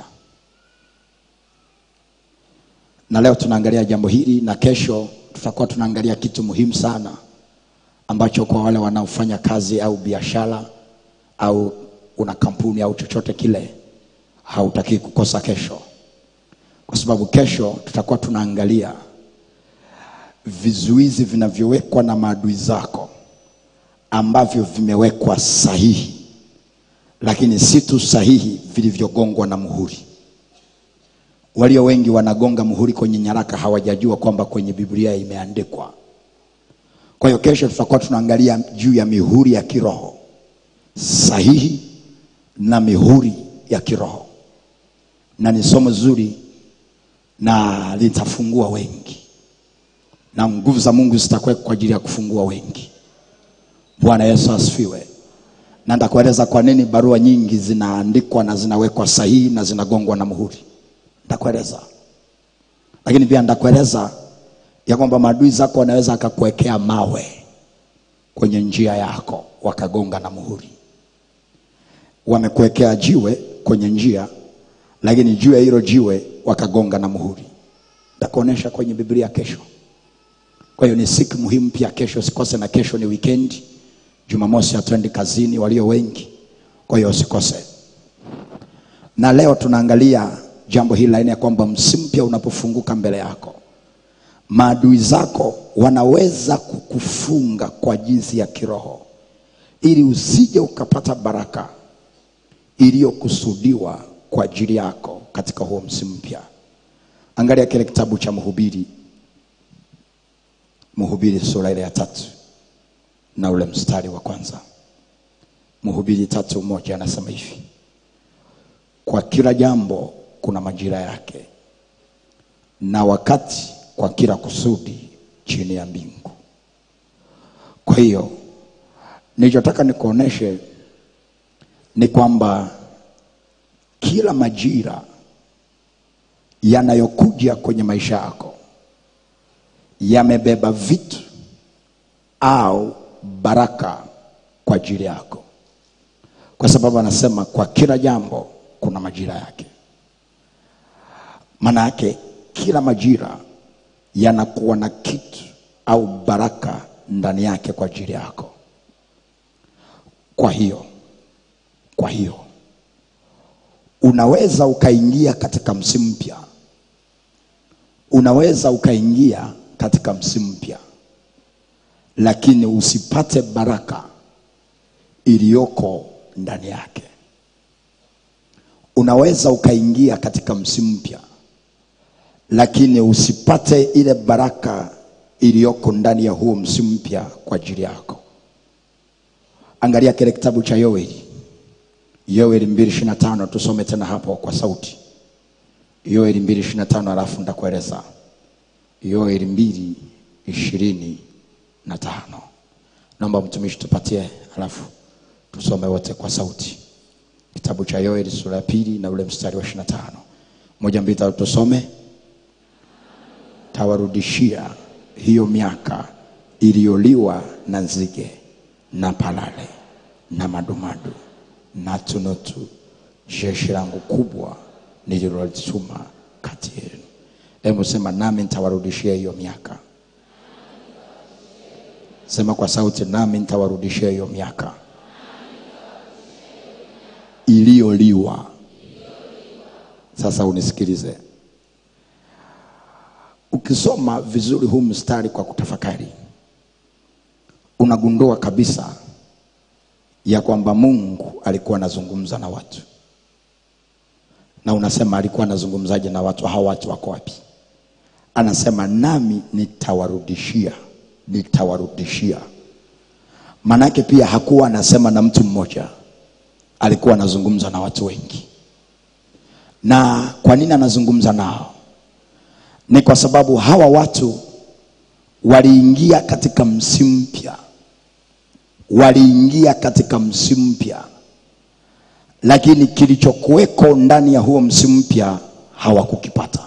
na leo tunaangalia jambo hili na kesho tutakuwa tunaangalia kitu muhimu sana ambacho kwa wale wanaofanya kazi au biashara au una kampuni au chochote kile hautakii kukosa kesho kwa sababu kesho tutakuwa tunaangalia vizuizi vinavyowekwa na maadui zako ambavyo vimewekwa sahihi lakini si tu sahihi vilivyogongwa na muhuri walio wengi wanagonga muhuri kwenye nyaraka hawajajua kwamba kwenye biblia imeandikwa kwa hiyo kesho tutakuwa tunaangalia juu ya mihuri ya kiroho sahihi na mihuri ya kiroho na ni somo zuri na litafungua wengi na nguvu za mungu zitakuwekwa kwa ajili ya kufungua wengi bwana yesu asifiwe na nitakueleza kwa nini barua nyingi zinaandikwa na zinawekwa sahihi na zinagongwa na muhuri nitakueleza lakini pia nitakueleza ya kwamba maadui zako wanaweza akakuwekea mawe kwenye njia yako wakagonga na muhuri wamekuwekea jiwe kwenye njia lakini juu ya hilo jiwe wakagonga na muhuri nitakuonyesha kwenye biblia kesho kwa hiyo ni siku muhimu pia kesho usikose na kesho ni wikendi jumamosi hatuendi kazini walio wengi kwa hiyo usikose na leo tunaangalia jambo hili laini ya kwamba msimu mpya unapofunguka mbele yako maadui zako wanaweza kukufunga kwa jinsi ya kiroho ili usije ukapata baraka iliyokusudiwa kwa ajili yako katika huo msimu mpya angalia kile kitabu cha mhubiri mhubiri sura ile ya tatu na ule mstari wa kwanza mhubiri tatu moja anasema hivi kwa kila jambo kuna majira yake na wakati kwa kila kusudi chini ya mbingu kwa hiyo nilichotaka nikuoneshe ni kwamba kila majira yanayokuja kwenye maisha yako yamebeba vitu au baraka kwa ajili yako kwa sababu anasema kwa kila jambo kuna majira yake maana yake kila majira yanakuwa na kitu au baraka ndani yake kwa ajili yako kwa hiyo kwa hiyo unaweza ukaingia katika msimu mpya unaweza ukaingia katika msimu mpya lakini usipate baraka iliyoko ndani yake unaweza ukaingia katika msimu mpya lakini usipate ile baraka iliyoko ndani ya huo msimu mpya kwa ajili yako angalia kile kitabu cha yoeli yoeli mbili ishiri na tano tusome tena hapo kwa sauti yoeli mbili ishiri na tano alafu nitakueleza yoeli mbili ishirini na tano naomba mtumishi tupatie alafu tusome wote kwa sauti kitabu cha yoeli sura ya pili na ule mstari wa ishiri na tano moja mbili tatu tusome tawarudishia hiyo miaka iliyoliwa na nzige na palale na madumadu na tunutu jeshi langu kubwa nililolituma kati yenu hebu sema nami nitawarudishia hiyo miaka sema kwa sauti nami nitawarudishia hiyo miaka iliyoliwa sasa unisikilize ukisoma vizuri huu mstari kwa kutafakari unagundua kabisa ya kwamba mungu alikuwa anazungumza na watu na unasema alikuwa anazungumzaje na watu hawa watu wako wapi anasema nami nitawarudishia nitawarudishia maanake pia hakuwa anasema na mtu mmoja alikuwa anazungumza na watu wengi na kwa nini anazungumza nao ni kwa sababu hawa watu waliingia katika msimu mpya waliingia katika msimu mpya lakini kilichokuweko ndani ya huo msimu mpya hawakukipata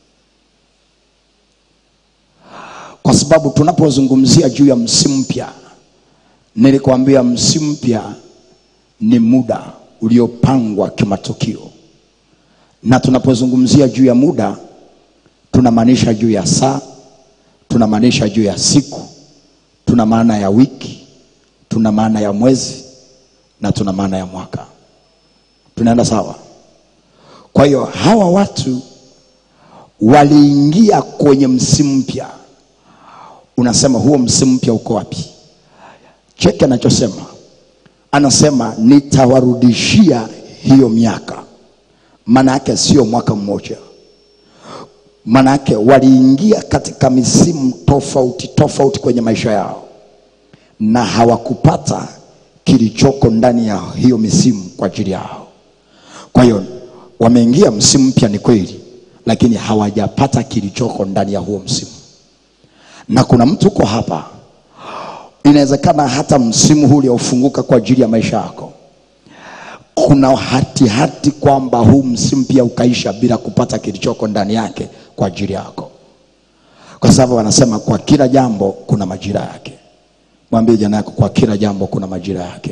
kwa sababu tunapozungumzia juu ya msimu mpya nilikwambia msimu mpya ni muda uliopangwa kimatukio na tunapozungumzia juu ya muda tunamaanisha juu ya saa tunamaanisha juu ya siku tuna maana ya wiki tuna maana ya mwezi na tuna maana ya mwaka tunaenda sawa kwa hiyo hawa watu waliingia kwenye msimu mpya unasema huo msimu mpya uko wapi cheki anachosema anasema nitawarudishia hiyo miaka maana yake sio mwaka mmoja maana yake waliingia katika misimu tofauti tofauti kwenye maisha yao na hawakupata kilichoko ndani ya hiyo misimu kwa ajili yao kwa hiyo wameingia msimu mpya ni kweli lakini hawajapata kilichoko ndani ya huo msimu na kuna mtu uko hapa inawezekana hata msimu huu uliofunguka kwa ajili ya maisha yako kuna hatihati hati kwamba huu msimu pia ukaisha bila kupata kilichoko ndani yake kwa ajili yako kwa sababu wanasema kwa kila jambo kuna majira yake mwambie jana yako kwa kila jambo kuna majira yake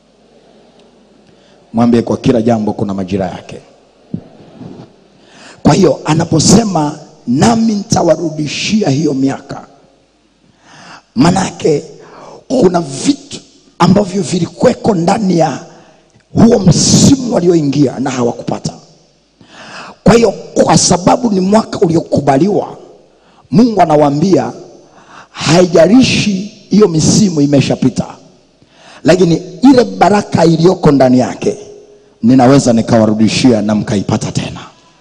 mwambie kwa kila jambo kuna majira yake kwa hiyo anaposema nami nitawarudishia hiyo miaka manake kuna vitu ambavyo vilikweko ndani ya huo msimu walioingia na hawakupata kwa hiyo kwa sababu ni mwaka uliokubaliwa mungu anawaambia haijalishi hiyo misimu imeshapita lakini ile baraka iliyoko ndani yake ninaweza nikawarudishia na mkaipata tena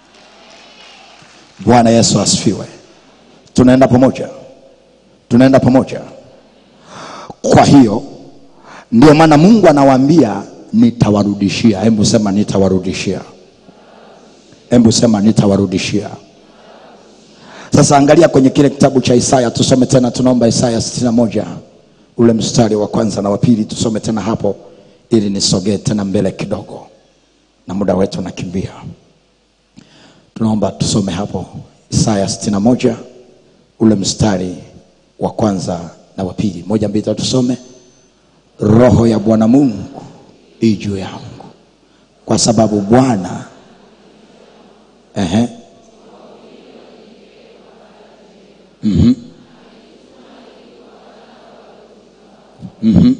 bwana yesu asifiwe tunaenda pamoja tunaenda pamoja kwa hiyo ndio maana mungu anawaambia nitawarudishia hebu sema nitawarudishia hebu sema nitawarudishia sasa angalia kwenye kile kitabu cha isaya tusome tena tunaomba isaya 61 ule mstari wa kwanza na wa pili tusome tena hapo ili nisogee tena mbele kidogo na muda wetu unakimbia tunaomba tusome hapo isaya 61 ule mstari wa kwanza na wa pili moja mbili tatu tusome roho ya bwana mungu ii juu yangu kwa sababu bwana ehe Mhm. Mhm.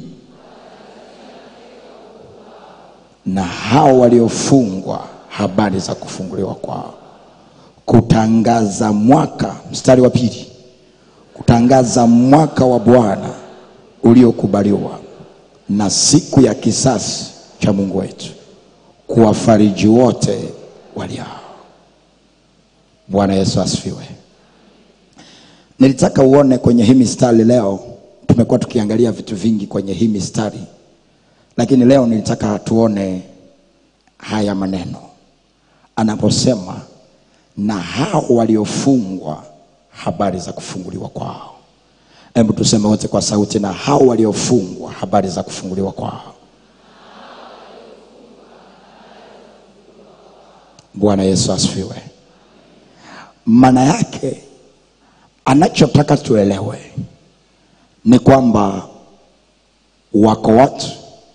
na hao waliofungwa habari za kufunguliwa kwao kutangaza mwaka mstari wa pili kutangaza mwaka wa bwana uliokubaliwa na siku ya kisasi cha mungu wetu kuwafariji wote waliao bwana yesu asifiwe nilitaka uone kwenye hii mistari leo tumekuwa tukiangalia vitu vingi kwenye hii mistari lakini leo nilitaka tuone haya maneno anaposema na hao waliofungwa habari za kufunguliwa kwao hebu tuseme wote kwa sauti na hao waliofungwa habari za kufunguliwa kwao bwana yesu asifiwe maana yake anachotaka tuelewe ni kwamba wako watu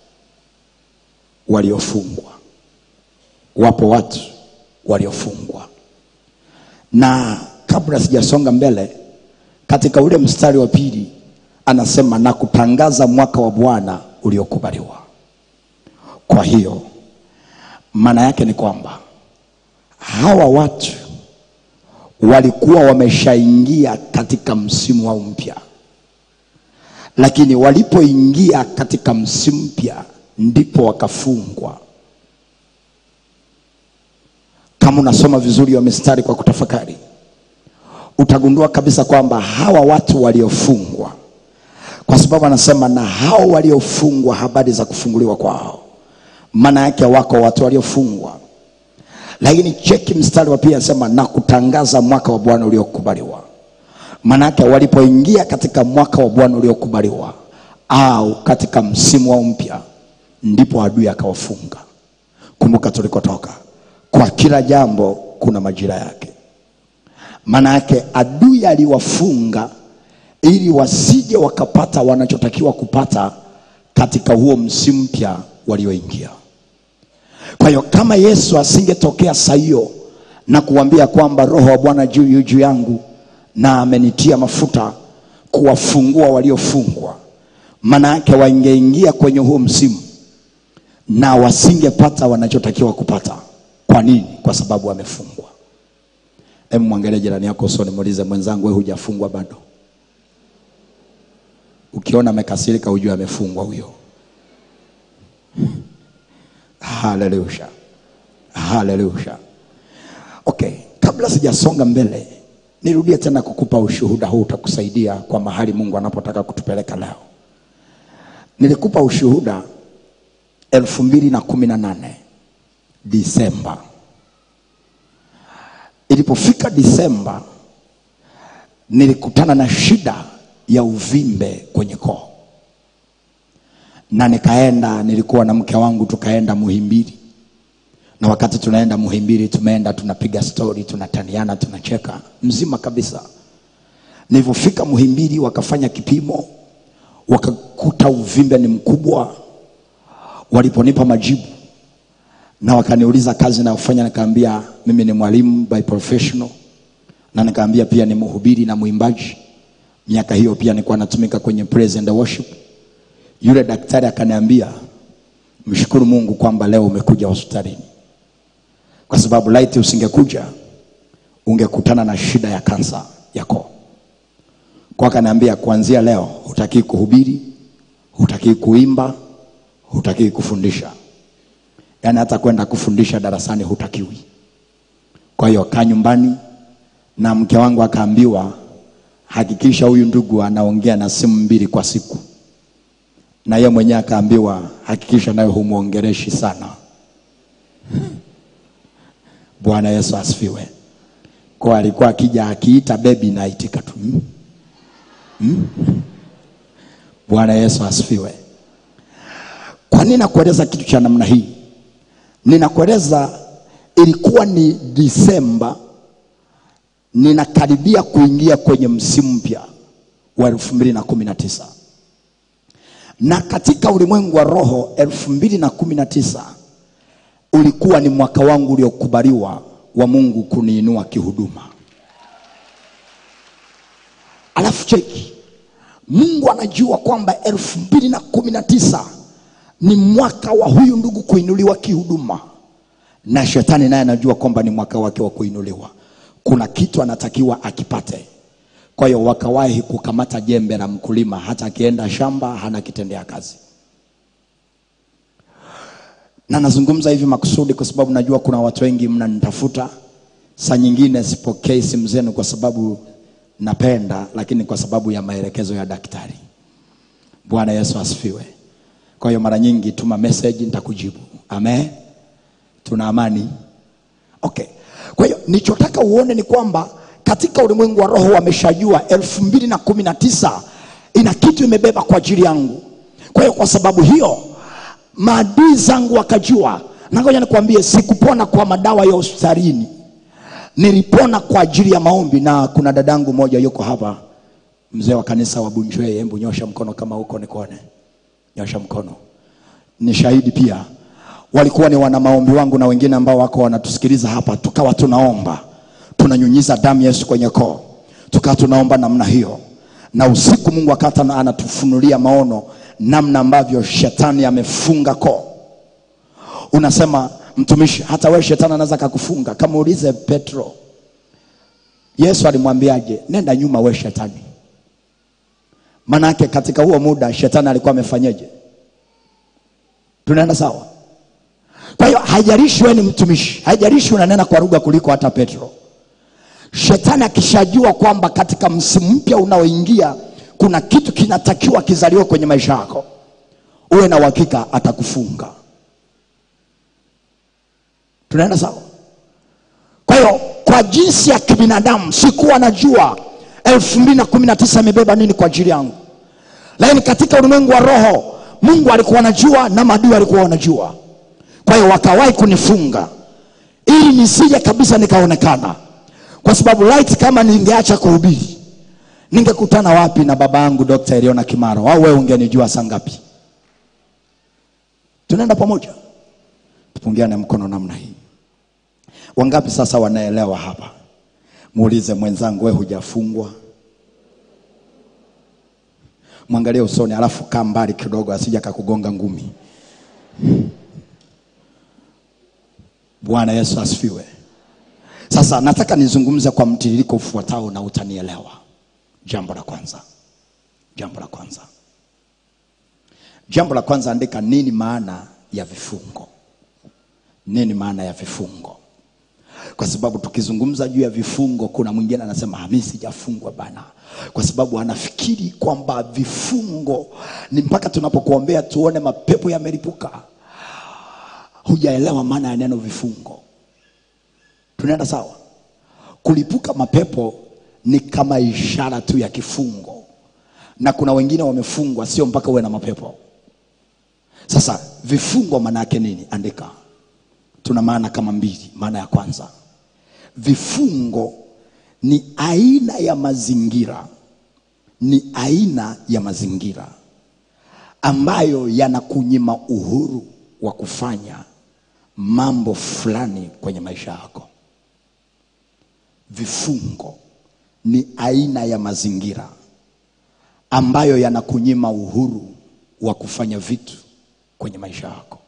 waliofungwa wapo watu waliofungwa na kabla sijasonga mbele katika ule mstari wa pili anasema na kutangaza mwaka wa bwana uliokubaliwa kwa hiyo maana yake ni kwamba hawa watu walikuwa wameshaingia katika msimu wao mpya lakini walipoingia katika msimu mpya ndipo wakafungwa kama unasoma vizuri hiyo mistari kwa kutafakari utagundua kabisa kwamba hawa watu waliofungwa kwa sababu anasema na hao waliofungwa habari za kufunguliwa kwao maana yake wako watu waliofungwa lakini cheki mstari wa pili anasema na kutangaza mwaka wa bwana uliokubaliwa maanake walipoingia katika mwaka wa bwana uliokubaliwa au katika msimu wao mpya ndipo adui akawafunga kumbuka tulikotoka kwa kila jambo kuna majira yake maana yake adui aliwafunga ili wasije wakapata wanachotakiwa kupata katika huo msimu mpya walioingia kwa hiyo kama yesu asingetokea saa hiyo na kuambia kwamba roho wa bwana juu yu juu yangu na amenitia mafuta kuwafungua waliofungwa maana yake wangeingia kwenye huo msimu na wasingepata wanachotakiwa kupata kwa nini kwa sababu wamefungwa hebu mwangalie jirani yako usoni muulize mwenzangu we hujafungwa bado ukiona amekasirika ujue amefungwa huyo haleluya haleluya okay kabla sijasonga mbele nirudie tena kukupa ushuhuda huu utakusaidia kwa mahali mungu anapotaka kutupeleka leo nilikupa ushuhuda elfu mbili na kumi na nane disemba ilipofika disemba nilikutana na shida ya uvimbe kwenye koo na nikaenda nilikuwa na mke wangu tukaenda muhimbili na wakati tunaenda muhimbili tumeenda tunapiga stori tunataniana tunacheka mzima kabisa nilivyofika muhimbili wakafanya kipimo wakakuta uvimbe ni mkubwa waliponipa majibu na wakaniuliza kazi nayofanya nikaambia mimi ni mwalimu by professional na nikaambia pia ni mhubiri na mwimbaji miaka hiyo pia nilikuwa natumika kwenye praise and worship yule daktari akaniambia mshukuru mungu kwamba leo umekuja hospitalini kwa sababu laiti usingekuja ungekutana na shida ya kansa ya koo kwa akaniambia kuanzia leo hutakii kuhubiri hutakii kuimba hutakii kufundisha yaani hata kwenda kufundisha darasani hutakiwi kwa hiyo kaa nyumbani na mke wangu akaambiwa hakikisha huyu ndugu anaongea na simu mbili kwa siku na yeye mwenyewe akaambiwa hakikisha nayo humwongereshi sana bwana yesu asifiwe kwa alikuwa akija akiita bebi naitika tu mm? Mm? bwana yesu asifiwe kwa nini nakueleza kitu cha namna hii ninakueleza ilikuwa ni disemba ninakaribia kuingia kwenye msimu mpya wa elfu mbili na kumi na tisa na katika ulimwengu wa roho elfu mbili na kumi na tisa ulikuwa ni mwaka wangu uliokubaliwa wa mungu kuniinua kihuduma alafu cheki mungu anajua kwamba elfu mbili na kumi na tisa ni mwaka wa huyu ndugu kuinuliwa kihuduma na shetani naye anajua kwamba ni mwaka wake wa kuinuliwa kuna kitu anatakiwa akipate kwa hiyo wakawahi kukamata jembe la mkulima hata akienda shamba hana kitendea kazi na nazungumza hivi makusudi kwa sababu najua kuna watu wengi mnanitafuta saa nyingine sipokei simu zenu kwa sababu napenda lakini kwa sababu ya maelekezo ya daktari bwana yesu asifiwe kwa hiyo mara nyingi tuma message nitakujibu amen tuna amani okay kwa hiyo nichotaka uone ni kwamba katika ulimwengu wa roho wameshajua elfu mbili na kumi na tisa ina kitu imebeba kwa ajili yangu kwa hiyo kwa sababu hiyo maadui zangu wakajua na ngoja nikwambie sikupona kwa madawa ya hospitalini nilipona kwa ajili ya maombi na kuna dadangu moja yuko hapa mzee wa kanisa wa bunjwei hembu nyosha mkono kama huko nikuone nyosha mkono ni shahidi pia walikuwa ni wana maombi wangu na wengine ambao wako wanatusikiliza hapa tukawa tunaomba tunanyunyiza damu yesu kwenye koo tukawa tunaomba namna hiyo na usiku mungu akata na- anatufunulia maono namna ambavyo shetani amefunga koo unasema mtumishi hata wewe shetani anaweza kakufunga kama ulize petro yesu alimwambiaje nenda nyuma we shetani manake katika huo muda shetani alikuwa amefanyeje tunaenda sawa kwa hiyo haijalishi wewe ni mtumishi haijalishi unanena kwa lugha kuliko hata petro shetani akishajua kwamba katika msimu mpya unaoingia kuna kitu kinatakiwa kizaliwe kwenye maisha yako uwe na uhakika atakufunga tunaenda sawa kwa hiyo kwa jinsi ya kibinadamu sikuwa najua elfu mbili na kumi na tisa imebeba nini kwa ajili yangu lakini katika ulimwengu wa roho mungu alikuwa anajua na maadui alikuwa wanajua kwa hiyo wakawahi kunifunga ili nisije kabisa nikaonekana kwa sababu light kama ningeacha kuhubiri ningekutana wapi na baba yangu dr eliona kimaro au wewe ungenijua saa ngapi tunaenda pamoja tupungiane mkono namna hii wangapi sasa wanaelewa hapa muulize mwenzangu we hujafungwa mwangalie usoni alafu kaa mbali kidogo asija kakugonga ngumi bwana yesu asifiwe sasa nataka nizungumze kwa mtiririko ufuatao na utanielewa jambo la kwanza jambo la kwanza jambo la kwanza andika nini maana ya vifungo nini maana ya vifungo kwa sababu tukizungumza juu ya vifungo kuna mwingine anasema "Ah, mi sijafungwa bana kwa sababu anafikiri kwamba vifungo ni mpaka tunapokuombea tuone mapepo yamelipuka hujaelewa maana ya neno vifungo tunaenda sawa kulipuka mapepo ni kama ishara tu ya kifungo na kuna wengine wamefungwa sio mpaka uwe na mapepo sasa vifungo maana yake nini andika tuna maana kama mbili. Maana ya kwanza, vifungo ni aina ya mazingira, ni aina ya mazingira ambayo yanakunyima uhuru wa kufanya mambo fulani kwenye maisha yako. Vifungo ni aina ya mazingira ambayo yanakunyima uhuru wa kufanya vitu kwenye maisha yako.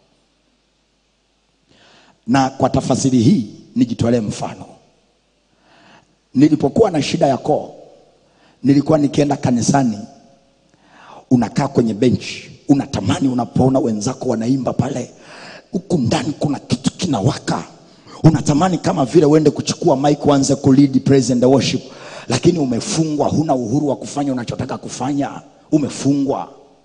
Na kwa tafasiri hii nijitolee mfano. Nilipokuwa na shida ya koo, nilikuwa nikienda kanisani, unakaa kwenye benchi, unatamani unapoona wenzako wanaimba pale, huku ndani kuna kitu kinawaka, unatamani kama vile uende kuchukua mic uanze kulead praise and worship, lakini umefungwa, huna uhuru wa kufanya unachotaka kufanya, umefungwa.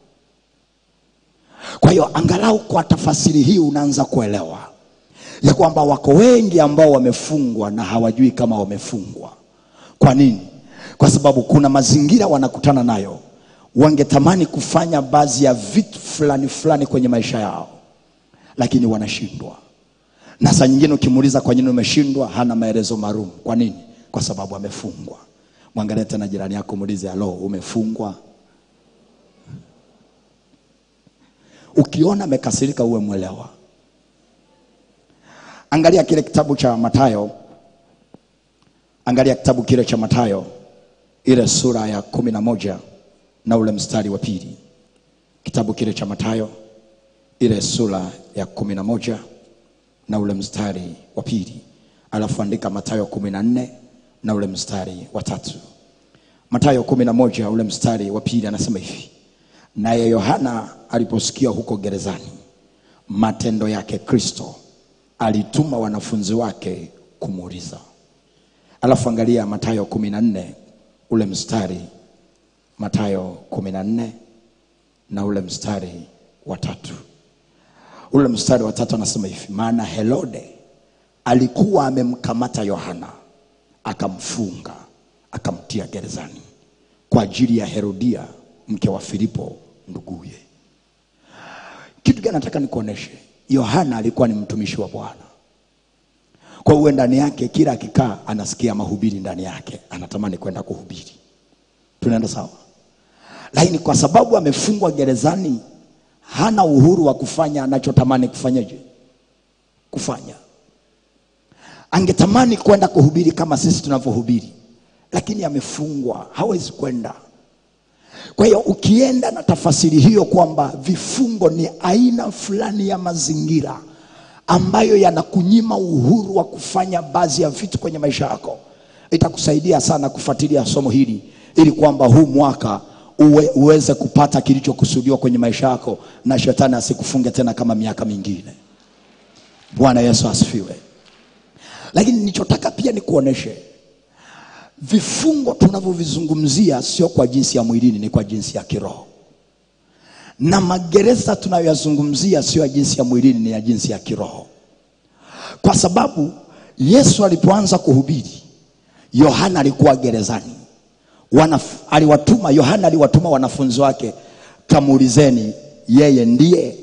Kwa hiyo angalau kwa tafasiri hii unaanza kuelewa ya kwamba wako wengi ambao wamefungwa na hawajui kama wamefungwa. Kwa nini? Kwa sababu kuna mazingira wanakutana nayo, wangetamani kufanya baadhi ya vitu fulani fulani kwenye maisha yao, lakini wanashindwa. Na saa nyingine ukimuuliza kwa nini umeshindwa, hana maelezo maalum. Kwa nini? Kwa sababu amefungwa. Mwangalie tena jirani yako, muulize, halo, umefungwa? Ukiona amekasirika, uwe mwelewa. Angalia kile kitabu cha Mathayo, angalia kitabu kile cha Mathayo, ile sura ya kumi na moja na ule mstari wa pili. Kitabu kile cha Mathayo, ile sura ya kumi na moja na ule mstari wa pili, alafu andika Mathayo kumi na nne na ule mstari wa tatu. Mathayo kumi na moja ule mstari wa pili anasema hivi: naye Yohana aliposikia huko gerezani matendo yake Kristo, alituma wanafunzi wake kumuuliza. Alafu angalia Mathayo kumi na nne ule mstari, Mathayo kumi na nne na ule mstari wa tatu. Ule mstari wa tatu anasema hivi, maana Herode alikuwa amemkamata Yohana akamfunga akamtia gerezani kwa ajili ya Herodia mke wa Filipo nduguye. Kitu gani nataka nikuoneshe? Yohana alikuwa ni mtumishi wa Bwana, kwa hiyo ndani yake kila akikaa anasikia mahubiri ndani yake, anatamani kwenda kuhubiri. Tunaenda sawa? Lakini kwa sababu amefungwa gerezani, hana uhuru wa kufanya anachotamani kufanyaje, kufanya. Angetamani kwenda kuhubiri kama sisi tunavyohubiri, lakini amefungwa, hawezi kwenda. Kwa hiyo ukienda na tafasiri hiyo kwamba vifungo ni aina fulani ya mazingira ambayo yanakunyima uhuru wa kufanya baadhi ya vitu kwenye maisha yako, itakusaidia sana kufuatilia somo hili ili kwamba huu mwaka uwe, uweze kupata kilichokusudiwa kwenye maisha yako na shetani asikufunge tena kama miaka mingine. Bwana Yesu asifiwe. Lakini nilichotaka pia nikuoneshe vifungo tunavyovizungumzia sio kwa jinsi ya mwilini, ni kwa jinsi ya kiroho, na magereza tunayoyazungumzia sio ya jinsi ya mwilini, ni ya jinsi ya kiroho, kwa sababu Yesu alipoanza kuhubiri, Yohana alikuwa gerezani. Wanaf, aliwatuma Yohana aliwatuma wanafunzi wake, kamuulizeni yeye ndiye.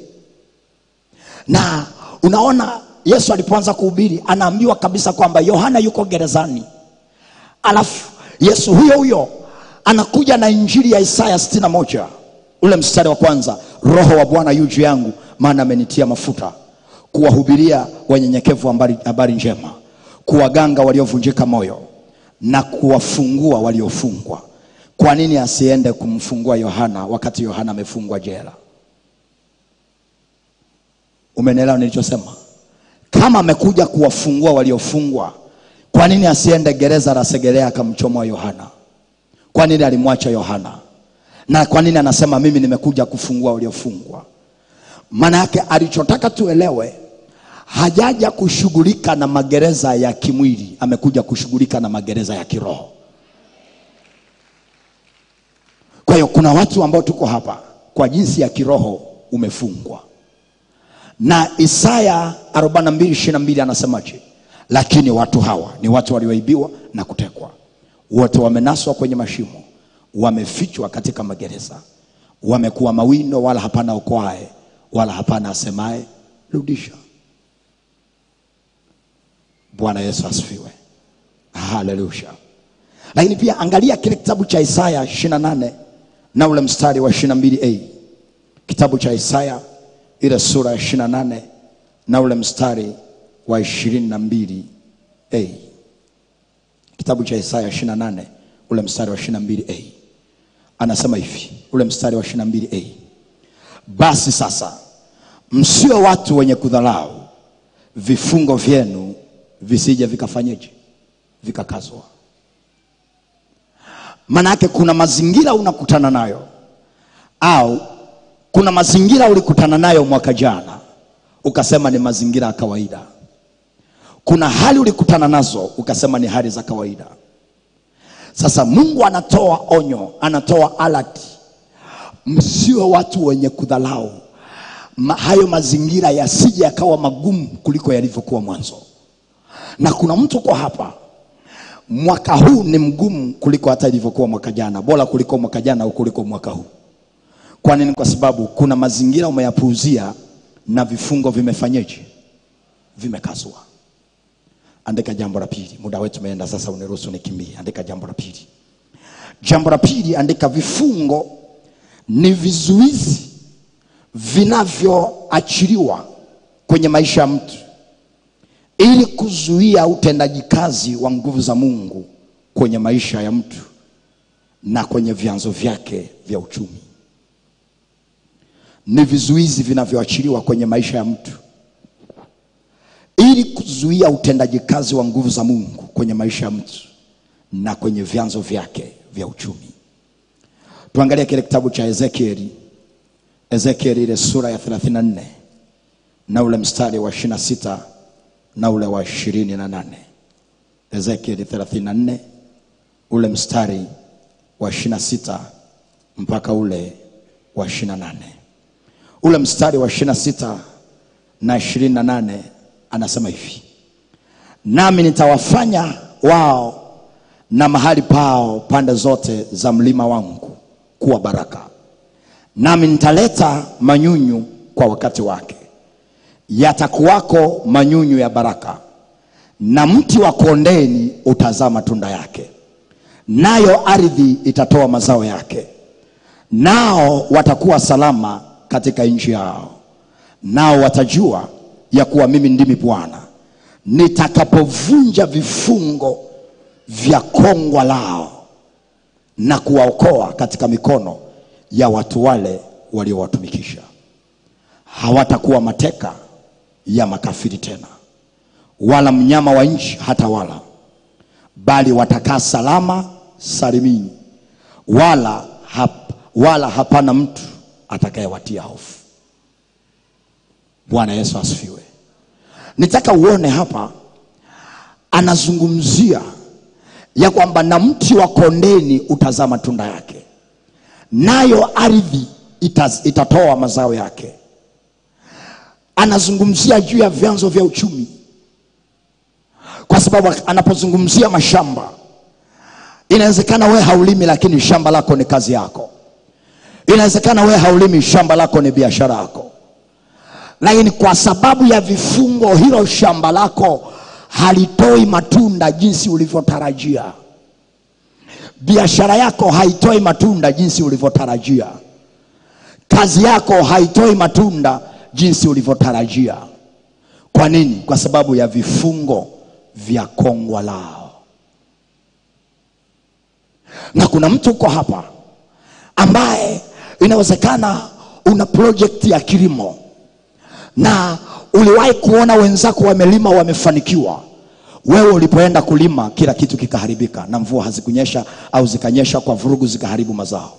Na unaona Yesu alipoanza kuhubiri, anaambiwa kabisa kwamba Yohana yuko gerezani. Alafu Yesu huyo huyo anakuja na injili ya Isaya sitini na moja ule mstari wa kwanza, Roho wa Bwana yu juu yangu, maana amenitia mafuta kuwahubiria wanyenyekevu habari, habari njema, kuwaganga waliovunjika moyo na kuwafungua waliofungwa. Kwa nini asiende kumfungua Yohana wakati Yohana amefungwa jela? Umenielewa nilichosema? Kama amekuja kuwafungua waliofungwa kwa nini asiende gereza la Segerea akamchomoa Yohana? Kwa nini alimwacha Yohana? Na kwa nini anasema mimi nimekuja kufungua waliofungwa? Maana yake alichotaka tuelewe, hajaja kushughulika na magereza ya kimwili, amekuja kushughulika na magereza ya kiroho. Kwa hiyo kuna watu ambao tuko hapa kwa jinsi ya kiroho umefungwa, na Isaya 42:22 anasemaje? Lakini watu hawa ni watu walioibiwa na kutekwa, wote wamenaswa kwenye mashimo, wamefichwa katika magereza, wamekuwa mawindo, wala hapana okoaye, wala hapana asemaye rudisha. bwana yesu asifiwe haleluya lakini pia angalia kile kitabu cha isaya 28 na ule mstari wa 22a kitabu cha isaya ile sura ya 28 na ule mstari wa 22a kitabu cha isaya 28 ule mstari wa 22a anasema hivi ule mstari wa 22a basi sasa msio watu wenye kudharau vifungo vyenu visije vikafanyeje vikakazwa maanake kuna mazingira unakutana nayo au kuna mazingira ulikutana nayo mwaka jana ukasema ni mazingira ya kawaida kuna hali ulikutana nazo ukasema ni hali za kawaida sasa mungu anatoa onyo anatoa alert msiwe watu wenye kudhalau Ma, hayo mazingira yasije yakawa magumu kuliko yalivyokuwa mwanzo na kuna mtu kwa hapa mwaka huu ni mgumu kuliko hata ilivyokuwa mwaka jana bora kuliko mwaka jana au kuliko mwaka huu kwa nini kwa sababu kuna mazingira umeyapuuzia na vifungo vimefanyeje vimekazwa andika jambo la pili muda wetu umeenda sasa uniruhusu nikimbie andika jambo la pili jambo la pili andika vifungo ni vizuizi vinavyoachiliwa kwenye maisha ya mtu ili kuzuia utendaji kazi wa nguvu za mungu kwenye maisha ya mtu na kwenye vyanzo vyake vya uchumi ni vizuizi vinavyoachiliwa kwenye maisha ya mtu ili kuzuia utendaji kazi wa nguvu za mungu kwenye maisha ya mtu na kwenye vyanzo vyake vya uchumi tuangalie kile kitabu cha ezekieli ezekieli ile sura ya 34 na ule mstari wa 26 na ule wa 28 ezekieli 34 ule mstari wa 26 mpaka ule wa 28 ule mstari wa 26 na 28 anasema hivi nami nitawafanya wao na mahali pao pande zote za mlima wangu kuwa baraka nami nitaleta manyunyu kwa wakati wake yatakuwako manyunyu ya baraka na mti wa kondeni utazaa matunda yake nayo ardhi itatoa mazao yake nao watakuwa salama katika nchi yao nao watajua ya kuwa mimi ndimi bwana nitakapovunja vifungo vya kongwa lao na kuwaokoa katika mikono ya watu wale waliowatumikisha hawatakuwa mateka ya makafiri tena wala mnyama wa nchi hata wala bali watakaa salama salimini wala, hap, wala hapana mtu atakayewatia hofu bwana yesu asifiwe nitaka uone hapa anazungumzia ya kwamba na mti wa kondeni utazaa matunda yake nayo ardhi itaz, itatoa mazao yake anazungumzia juu ya vyanzo vya uchumi kwa sababu anapozungumzia mashamba inawezekana wewe haulimi lakini shamba lako ni kazi yako inawezekana wewe haulimi shamba lako ni biashara yako lakini kwa sababu ya vifungo hilo shamba lako halitoi matunda jinsi ulivyotarajia biashara yako haitoi matunda jinsi ulivyotarajia kazi yako haitoi matunda jinsi ulivyotarajia kwa nini kwa sababu ya vifungo vya kongwa lao na kuna mtu uko hapa ambaye inawezekana una projekti ya kilimo na uliwahi kuona wenzako wamelima wamefanikiwa wewe ulipoenda kulima kila kitu kikaharibika na mvua hazikunyesha au zikanyesha kwa vurugu zikaharibu mazao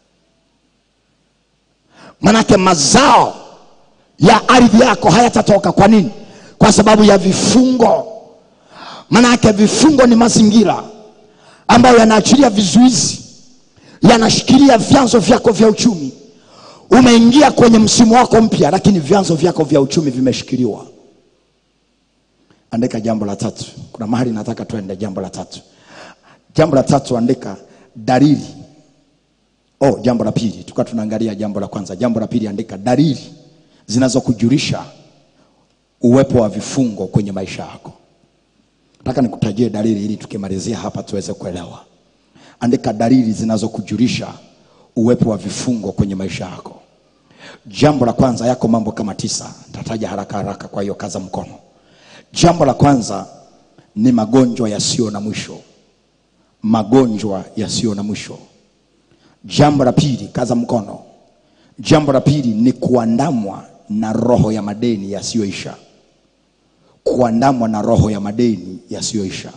manake mazao ya ardhi yako hayatatoka kwa nini kwa sababu ya vifungo manake vifungo ni mazingira ambayo yanaachilia vizuizi yanashikilia vyanzo vyako vya uchumi umeingia kwenye msimu wako mpya lakini vyanzo vyako vya uchumi vimeshikiliwa andika jambo la tatu kuna mahali nataka tuende jambo la tatu jambo la tatu andika dalili oh jambo la pili tukawa tunaangalia jambo la kwanza jambo la pili andika dalili zinazokujulisha uwepo wa vifungo kwenye maisha yako nataka nikutajie dalili ili tukimalizia hapa tuweze kuelewa andika dalili zinazokujulisha uwepo wa vifungo kwenye maisha yako jambo la kwanza yako mambo kama tisa nitataja haraka haraka kwa hiyo kaza mkono jambo la kwanza ni magonjwa yasiyo na mwisho magonjwa yasiyo na mwisho jambo la pili kaza mkono jambo la pili ni kuandamwa na roho ya madeni yasiyoisha kuandamwa na roho ya madeni yasiyoisha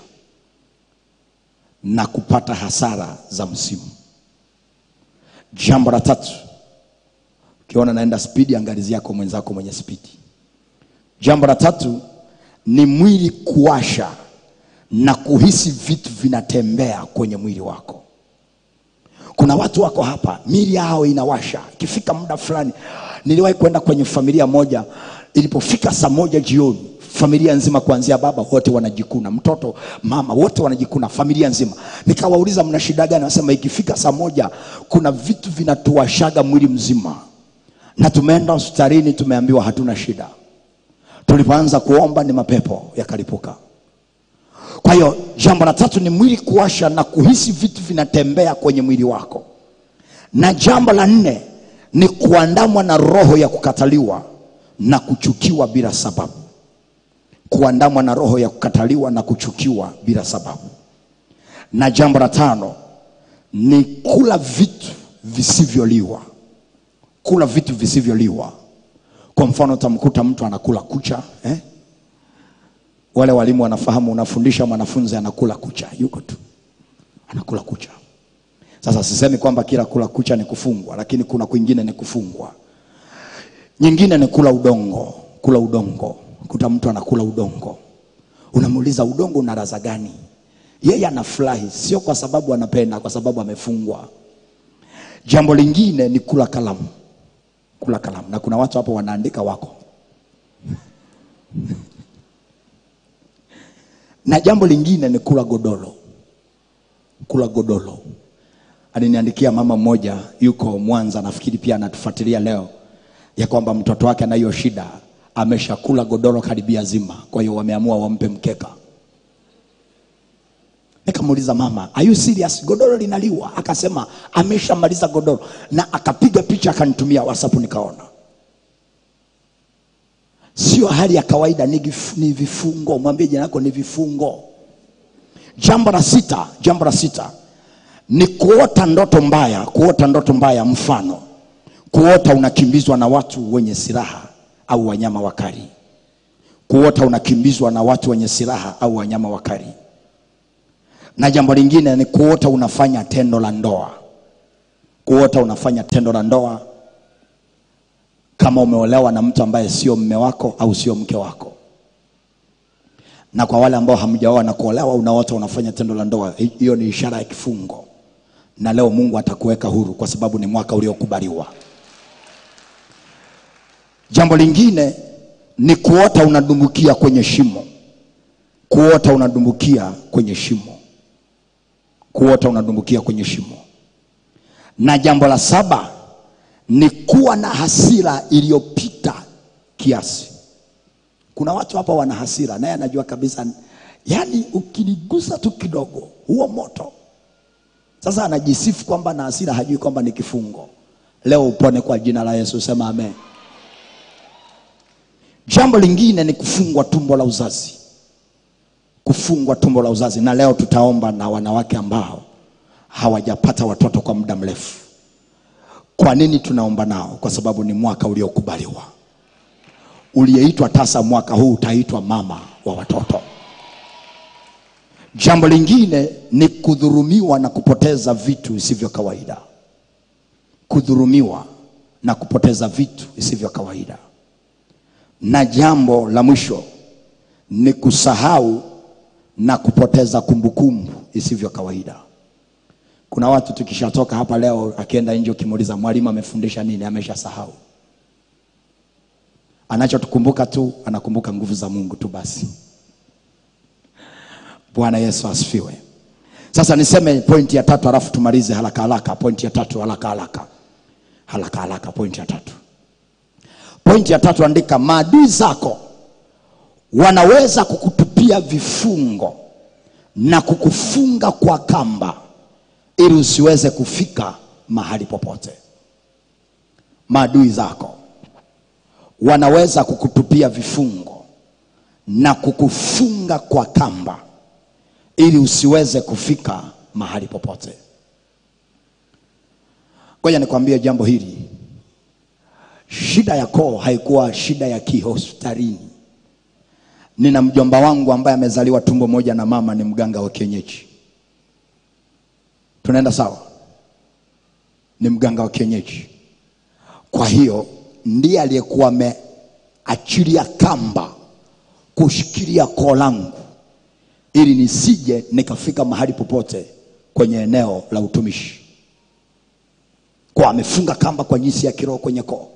na kupata hasara za msimu jambo la tatu ukiona naenda spidi angalizia yako mwenzako mwenye spidi jambo la tatu ni mwili kuwasha na kuhisi vitu vinatembea kwenye mwili wako kuna watu wako hapa mili yao inawasha ikifika muda fulani niliwahi kwenda kwenye familia moja ilipofika saa moja jioni familia nzima kuanzia baba wote wanajikuna mtoto mama wote wanajikuna familia nzima nikawauliza mna shida gani anasema ikifika saa moja kuna vitu vinatuwashaga mwili mzima na tumeenda hospitalini tumeambiwa hatuna shida tulipoanza kuomba ni mapepo yakalipuka kwa hiyo jambo la tatu ni mwili kuwasha na kuhisi vitu vinatembea kwenye mwili wako na jambo la nne ni kuandamwa na roho ya kukataliwa na kuchukiwa bila sababu kuandamwa na roho ya kukataliwa na kuchukiwa bila sababu na jambo la tano ni kula vitu visivyoliwa kula vitu visivyoliwa kwa mfano utamkuta mtu anakula kucha eh? wale walimu wanafahamu unafundisha mwanafunzi anakula kucha yuko tu anakula kucha sasa sisemi kwamba kila kula kucha ni kufungwa lakini kuna kwingine ni kufungwa nyingine ni kula udongo kula udongo kuta mtu anakula udongo unamuuliza udongo una raza gani yeye anafurahi sio kwa sababu anapenda kwa sababu amefungwa jambo lingine ni kula kalamu kula kalamu na kuna watu hapo wanaandika wako na jambo lingine ni kula godoro kula godoro aliniandikia mama mmoja yuko mwanza nafikiri pia anatufuatilia leo ya kwamba mtoto wake anayo shida ameshakula godoro karibia zima kwa hiyo wameamua wampe mkeka nikamuuliza mama are you serious godoro linaliwa akasema ameshamaliza godoro na akapiga picha akanitumia whatsapp nikaona sio hali ya kawaida ni, gif, ni vifungo mwambie jina lako ni vifungo jambo la sita jambo la sita ni kuota ndoto mbaya kuota ndoto mbaya mfano kuota unakimbizwa na watu wenye silaha au wanyama wakali kuota unakimbizwa na watu wenye silaha au wanyama wakali na jambo lingine ni kuota unafanya tendo la ndoa kuota unafanya tendo la ndoa kama umeolewa na mtu ambaye sio mme wako au sio mke wako na kwa wale ambao hamjaoa na kuolewa unaota unafanya tendo la ndoa hi- hiyo ni ishara ya kifungo na leo mungu atakuweka huru kwa sababu ni mwaka uliokubaliwa jambo lingine ni kuota unadumbukia kwenye shimo kuota unadumbukia kwenye shimo kuota unadumbukia kwenye shimo na jambo la saba ni kuwa na hasira iliyopita kiasi kuna watu hapa wana hasira naye anajua kabisa yaani ukinigusa tu kidogo huo moto sasa anajisifu kwamba na hasira hajui kwamba ni kifungo leo upone kwa jina la yesu sema amen jambo lingine ni kufungwa tumbo la uzazi kufungwa tumbo la uzazi na leo tutaomba na wanawake ambao hawajapata watoto kwa muda mrefu kwa nini tunaomba nao kwa sababu ni mwaka uliokubaliwa uliyeitwa tasa mwaka huu utaitwa mama wa watoto jambo lingine ni kudhurumiwa na kupoteza vitu isivyo kawaida kudhurumiwa na kupoteza vitu isivyo kawaida na jambo la mwisho ni kusahau na kupoteza kumbukumbu isivyo kawaida kuna watu tukishatoka hapa leo akienda nje ukimuuliza mwalimu amefundisha nini ameshasahau anachotukumbuka tu anakumbuka nguvu za mungu tu basi bwana yesu asifiwe sasa niseme pointi ya tatu halafu tumalize haraka haraka pointi ya tatu haraka haraka haraka haraka pointi ya tatu pointi ya tatu andika maadui zako wanaweza kukutupia kukutupia vifungo na kukufunga kwa kamba ili usiweze kufika mahali popote maadui zako wanaweza kukutupia vifungo na kukufunga kwa kamba ili usiweze kufika mahali popote ngoja nikwambie jambo hili shida ya koo haikuwa shida ya kihospitalini nina mjomba wangu ambaye amezaliwa tumbo moja na mama ni mganga wa kienyeji tunaenda sawa ni mganga wa kienyeji kwa hiyo ndiye aliyekuwa ameachilia kamba kushikilia koo langu ili nisije nikafika mahali popote kwenye eneo la utumishi kwa amefunga kamba kwa jinsi ya kiroho kwenye koo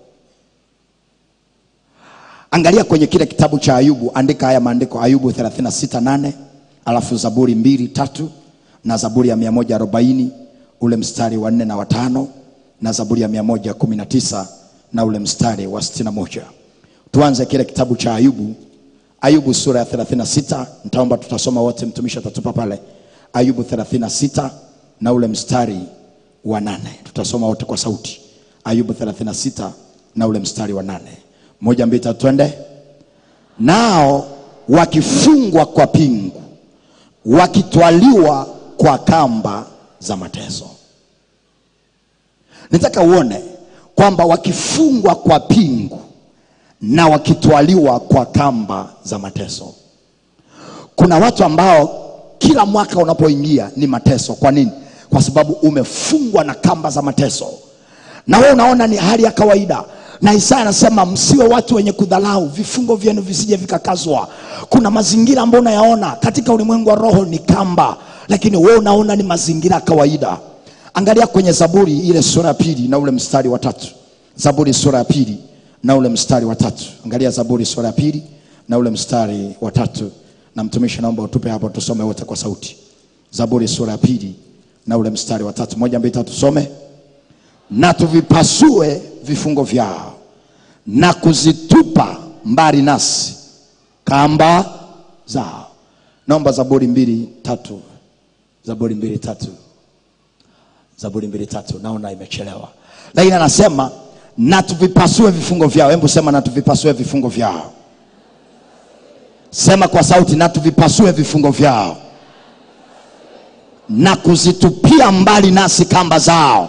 angalia kwenye kile kitabu cha ayubu andika haya maandiko ayubu 368 alafu zaburi mbili tatu na zaburi ya 140 ule mstari wa nne na watano na zaburi ya 119 na ule mstari wa 61 tuanze kile kitabu cha ayubu ayubu sura ya 36 nitaomba tutasoma wote mtumishi atatupa pale ayubu 36 na ule mstari wa nane tutasoma wote kwa sauti ayubu 36 na ule mstari wa nane moja mbili tatu twende nao wakifungwa kwa pingu wakitwaliwa kwa kamba za mateso nataka uone kwamba wakifungwa kwa pingu na wakitwaliwa kwa kamba za mateso kuna watu ambao kila mwaka unapoingia ni mateso kwa nini kwa sababu umefungwa na kamba za mateso na wewe unaona ni hali ya kawaida na isaya anasema msiwe watu wenye kudhalau vifungo vyenu visije vikakazwa kuna mazingira ambayo unayaona katika ulimwengu wa roho ni kamba lakini wewe unaona ni mazingira ya kawaida angalia kwenye zaburi ile sura ya pili na ule mstari wa tatu zaburi sura ya pili na ule mstari wa tatu angalia zaburi sura ya pili na ule mstari wa tatu na mtumishi naomba utupe hapo tusome wote kwa sauti zaburi sura ya pili na ule mstari wa tatu moja mbili tatu tusome na tuvipasue vifungo vyao na kuzitupa mbali nasi kamba zao naomba zaburi mbili tatu zaburi mbili tatu zaburi mbili tatu naona imechelewa lakini anasema na tuvipasue vifungo vyao hebu sema na tuvipasue vifungo vyao sema kwa sauti na tuvipasue vifungo vyao na kuzitupia mbali nasi kamba zao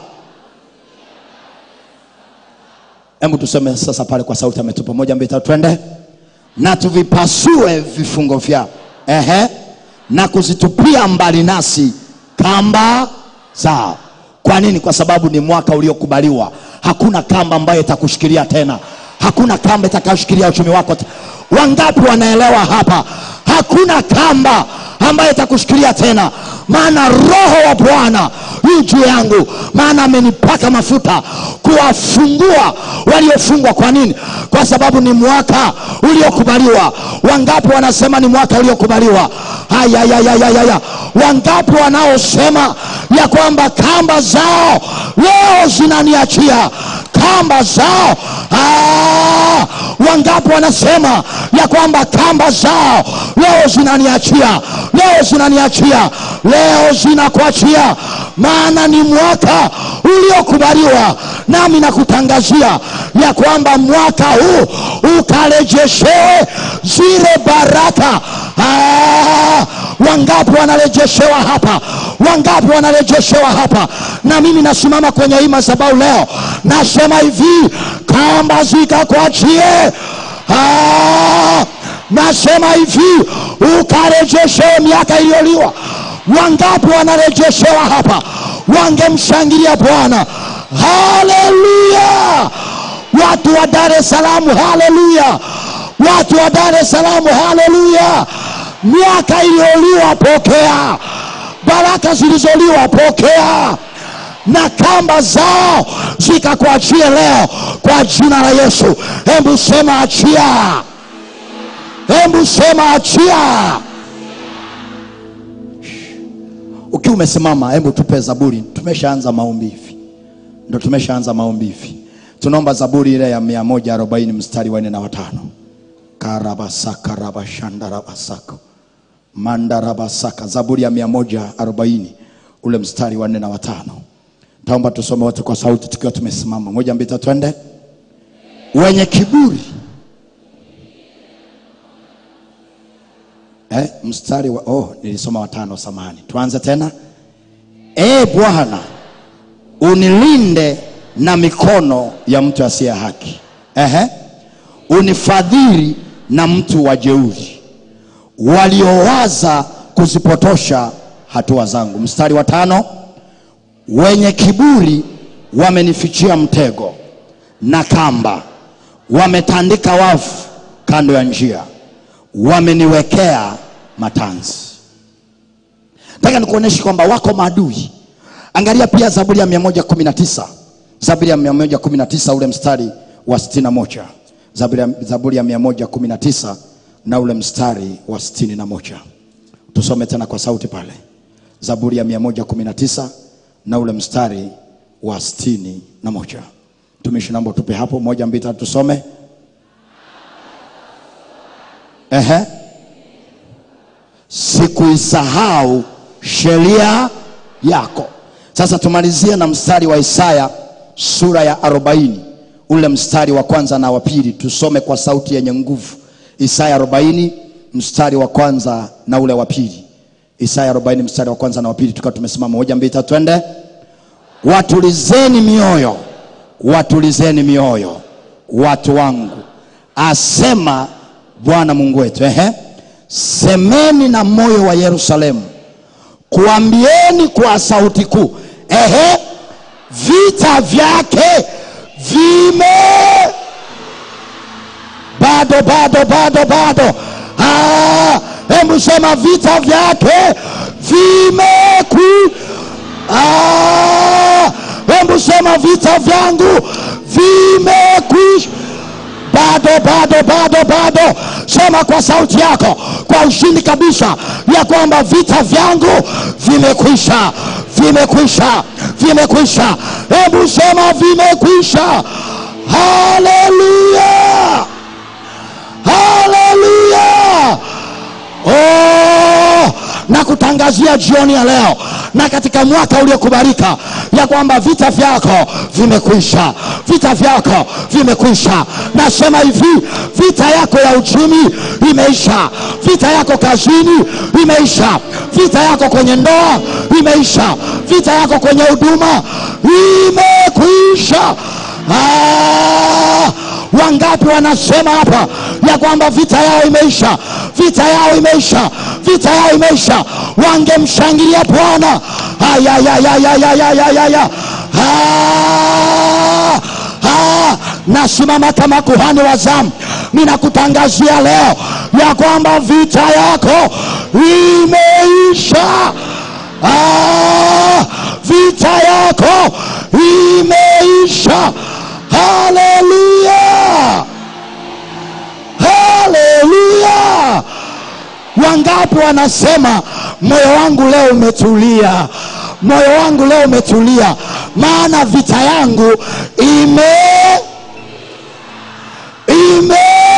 hebu tuseme sasa pale kwa sauti ametupa moja mbili tatu twende na tuvipasue vifungo vyao ehe na kuzitupia mbali nasi kamba zao kwa nini kwa sababu ni mwaka uliokubaliwa hakuna kamba ambayo itakushikilia tena hakuna kamba itakayoshikilia uchumi wako te- wangapi wanaelewa hapa hakuna kamba ambayo itakushikilia tena maana roho wa bwana yu juu yangu maana amenipaka mafuta kuwafungua waliofungwa kwa nini kwa sababu ni mwaka uliokubaliwa wangapi wanasema ni mwaka uliokubaliwa hayayayayaya wangapi wanaosema ya kwamba kamba zao leo zinaniachia kamba zao ah, wangapi wanasema ya kwamba kamba zao leo zinaniachia leo zinaniachia leo zinakuachia maana ni mwaka uliokubaliwa nami nakutangazia ya kwamba mwaka huu ukarejeshewe zile baraka ah, wangapi wanarejeshewa hapa wangapi wanarejeshewa hapa na mimi nasimama kwenye hii madhabahu leo nasema hivi kamba zikakuachie ah, nasema hivi ukarejeshewe miaka iliyoliwa wangapi wanarejeshewa hapa wangemshangilia bwana haleluya watu wa dar es salaam haleluya watu wa dar es salaam haleluya miaka iliyoliwa pokea baraka zilizoliwa pokea na kamba zao zikakuachie leo kwa jina la yesu hebu sema achia hebu sema achia ukiwa umesimama hebu tupe zaburi tumeshaanza maombi hivi ndo tumeshaanza maombi hivi tunaomba zaburi ile ya mia moja arobaini mstari wa nne na watano karabasakarabashandarabasako mandarabasaka zaburi ya 140 ule mstari wa nne na watano taomba tusome wote kwa sauti tukiwa tumesimama moja mbili tatu twende wenye kiburi eh, mstari wa oh, nilisoma watano samani tuanze tena e bwana unilinde na mikono ya mtu asiye haki Ehe. unifadhili na mtu wa jeuri waliowaza kuzipotosha hatua zangu mstari wa tano wenye kiburi wamenifichia mtego na kamba wametandika wavu kando ya njia wameniwekea matanzi nataka nikuonyeshe kwamba wako maadui angalia pia zaburi ya 119 zaburi ya 119 ule mstari wa 61 zaburi ya, zaburi ya 119 na ule mstari wa 61 tusome tena kwa sauti pale zaburi ya 119 na ule mstari wa 61 tumishi naomba tupe hapo moja mbili tatu tusome Ehe. sikuisahau sheria yako sasa tumalizie na mstari wa isaya sura ya 40 ule mstari wa kwanza na wa pili tusome kwa sauti yenye nguvu isaya 40 mstari wa kwanza na ule wa pili isaya 40 mstari wa kwanza na wa pili tukiwa tumesimama moja mbili tatu twende watulizeni mioyo watulizeni mioyo watu wangu asema bwana mungu wetu ehe semeni na moyo wa yerusalemu kuambieni kwa sauti kuu ehe vita vyake vime bado bado bado bado Ah, hebu sema vita vyake vimeku Ah, hebu sema vita vyangu vimekwisha bado bado bado bado sema kwa sauti yako kwa ushindi kabisa ya kwamba vita vyangu vimekwisha vimekwisha vimekwisha hebu sema vimekwisha haleluya haleluya oh, na kutangazia jioni ya leo na katika mwaka uliokubalika ya kwamba vita vyako vimekwisha vita vyako vimekwisha nasema hivi vita yako ya uchumi imeisha vita yako kazini imeisha vita yako kwenye ndoa imeisha vita yako kwenye huduma imekwisha ah, wangapi wanasema hapa ya kwamba vita yao imeisha vita yao imeisha vita yao imeisha wangemshangilia bwana ayayayayayayayaya nasimama kama kuhani wa zamu ninakutangazia leo ya kwamba vita yako imeisha ah, vita yako imeisha haleluya haleluya wangapi wanasema moyo wangu leo umetulia moyo wangu leo umetulia maana vita yangu ime ime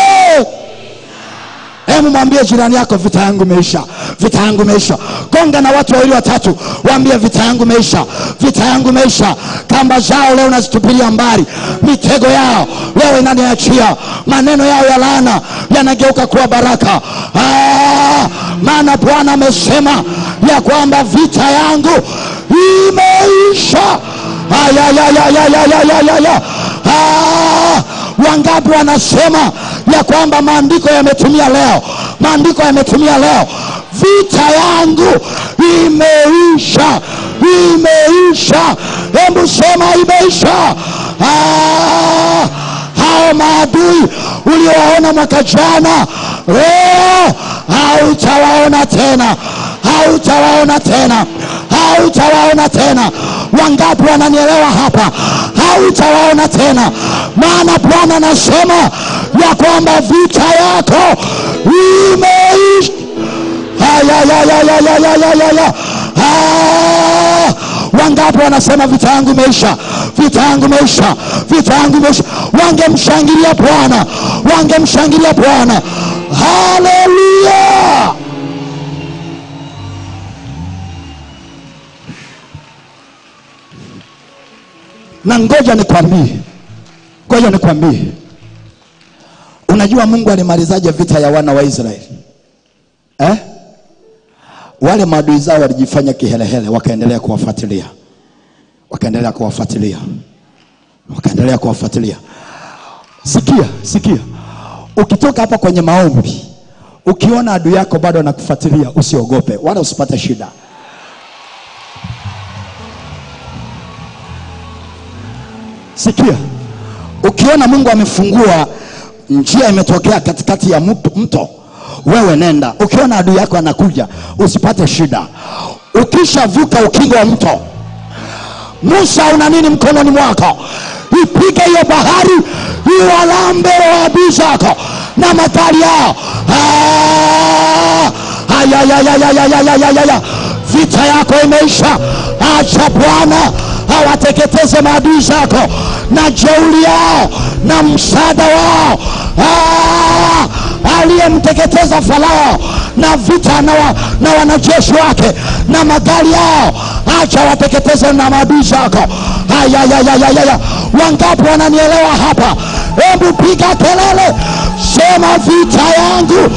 hebu mwambie jirani yako vita yangu imeisha vita yangu imeisha gonga na watu wawili watatu waambie vita yangu imeisha vita yangu imeisha kamba zao leo nazitupilia mbali mitego yao leo inaniachia maneno yao ya laana yanageuka kuwa baraka ah, maana bwana amesema ya kwamba vita yangu imeisha ayayayayayayayaya ah, wangapi wanasema ya kwamba maandiko yametumia leo maandiko yametumia leo vita yangu imeisha imeisha hebu sema imeisha ah, hao maadui uliowaona mwaka jana leo hautawaona tena hautawaona tena hautawaona tena wangapi wananielewa hapa hautawaona tena maana bwana anasema ya kwamba vita yako imeisha ayayayayayayayaya wangapi wanasema vita yangu imeisha vita yangu imeisha vita yangu imeisha wangemshangilia bwana wangemshangilia bwana haleluya na ngoja nikwambie ngoja nikwambie unajua mungu alimalizaje vita ya wana wa israeli eh? wale maadui zao walijifanya kihelehele wakaendelea kuwafuatilia wakaendelea kuwafuatilia wakaendelea kuwafuatilia sikia sikia ukitoka hapa kwenye maombi ukiona adui yako bado anakufuatilia usiogope wala usipate shida sikia ukiona mungu amefungua njia imetokea katikati ya mto, mto wewe nenda ukiona adui yako anakuja usipate shida ukishavuka ukingo wa mto musa una nini mkononi mwako ipige hiyo bahari iwalambe waadui zako na magari yao Ah! Ayayayayayayayayaya. vita yako imeisha acha bwana awateketeze maadui zako na jeuli yao na msaada wao Ah! aliyemteketeza farao na vita na, wa, na wanajeshi wake na magari yao acha wateketeze na maadui zako ayayayayaya wangapi wananielewa hapa hebu piga kelele sema vita yangu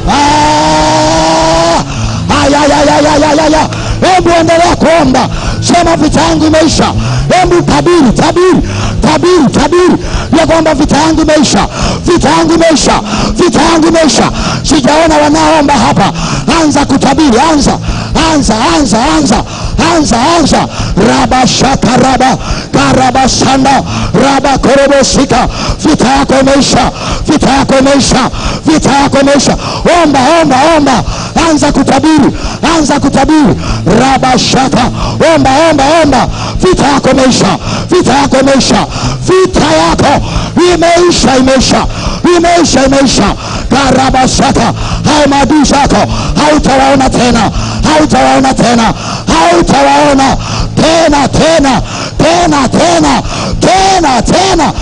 Ah! ayayayayayaya hebu endelea kuomba sema vita yangu imeisha hebu tabiri tabiri tabiri tabiri ya kwamba vita yangu imeisha vita yangu imeisha vita yangu imeisha sijaona wanaoomba hapa anza kutabiri anza anza anza anza anza anza rabashakaraba karabasanda rabakorobosika vita yako imeisha vita yako imeisha vita yako imeisha omba omba omba anza kutabiri anza kutabiri rabashaka omba omba omba vita yako imeisha vita yako imeisha vita yako imeisha imeisha imeisha imeisha karabashaka hao maadui zako hautawaona tena hautawaona tena hautawaona tena tena tena tena tena tena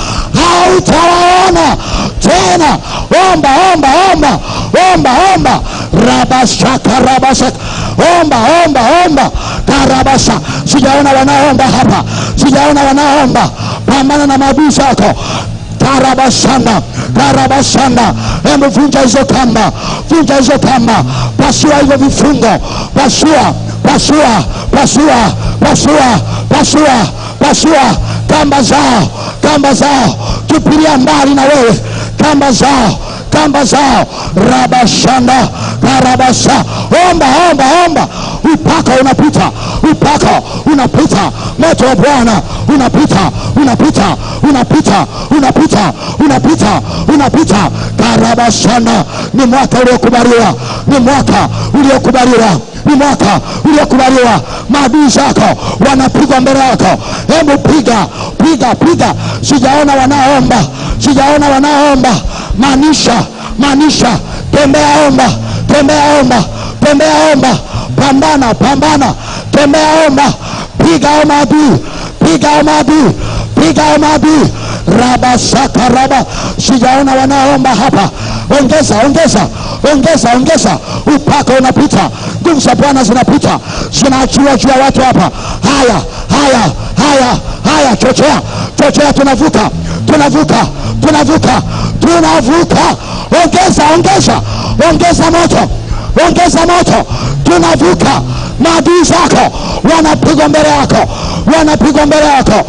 hautawaona tena omba omba omba omba omba rabashaka rabashaka omba omba omba karabasha sijaona wanaomba hapa sijaona wanaomba pambana na maadui zako karabashanda karabashanda hebu vunja hizo kamba vunja hizo kamba pasua hivyo vifungo pasua pasua pasua pasua pasua pasua kamba zao kamba zao tupilia mbali na wewe kamba zao kamba zao rabashanda karabasha omba omba omba upaka unapita upaka unapita moto wa bwana unapita unapita unapita unapita unapita unapita karabashanda ni mwaka uliokubaliwa ni mwaka uliokubaliwa ni mwaka uliokubaliwa maadui zako wanapigwa mbele yako hebu piga piga piga sijaona wanaomba sijaona wanaomba maanisha maanisha tembea omba tembea omba tembea omba pambana pambana tembea omba piga o maadui piga o maadui piga o maadui rabashaka raba sijaona wanaomba hapa ongeza ongeza ongeza ongeza upaka unapita nguvu za bwana zinapita zinaachiwa juu ya watu hapa haya haya haya haya chochea chochea tunavuka tunavuka tunavuka tunavuka ongeza ongeza ongeza moto ongeza moto tunavuka maadui zako wanapigwa mbele yako wanapigwa mbele yako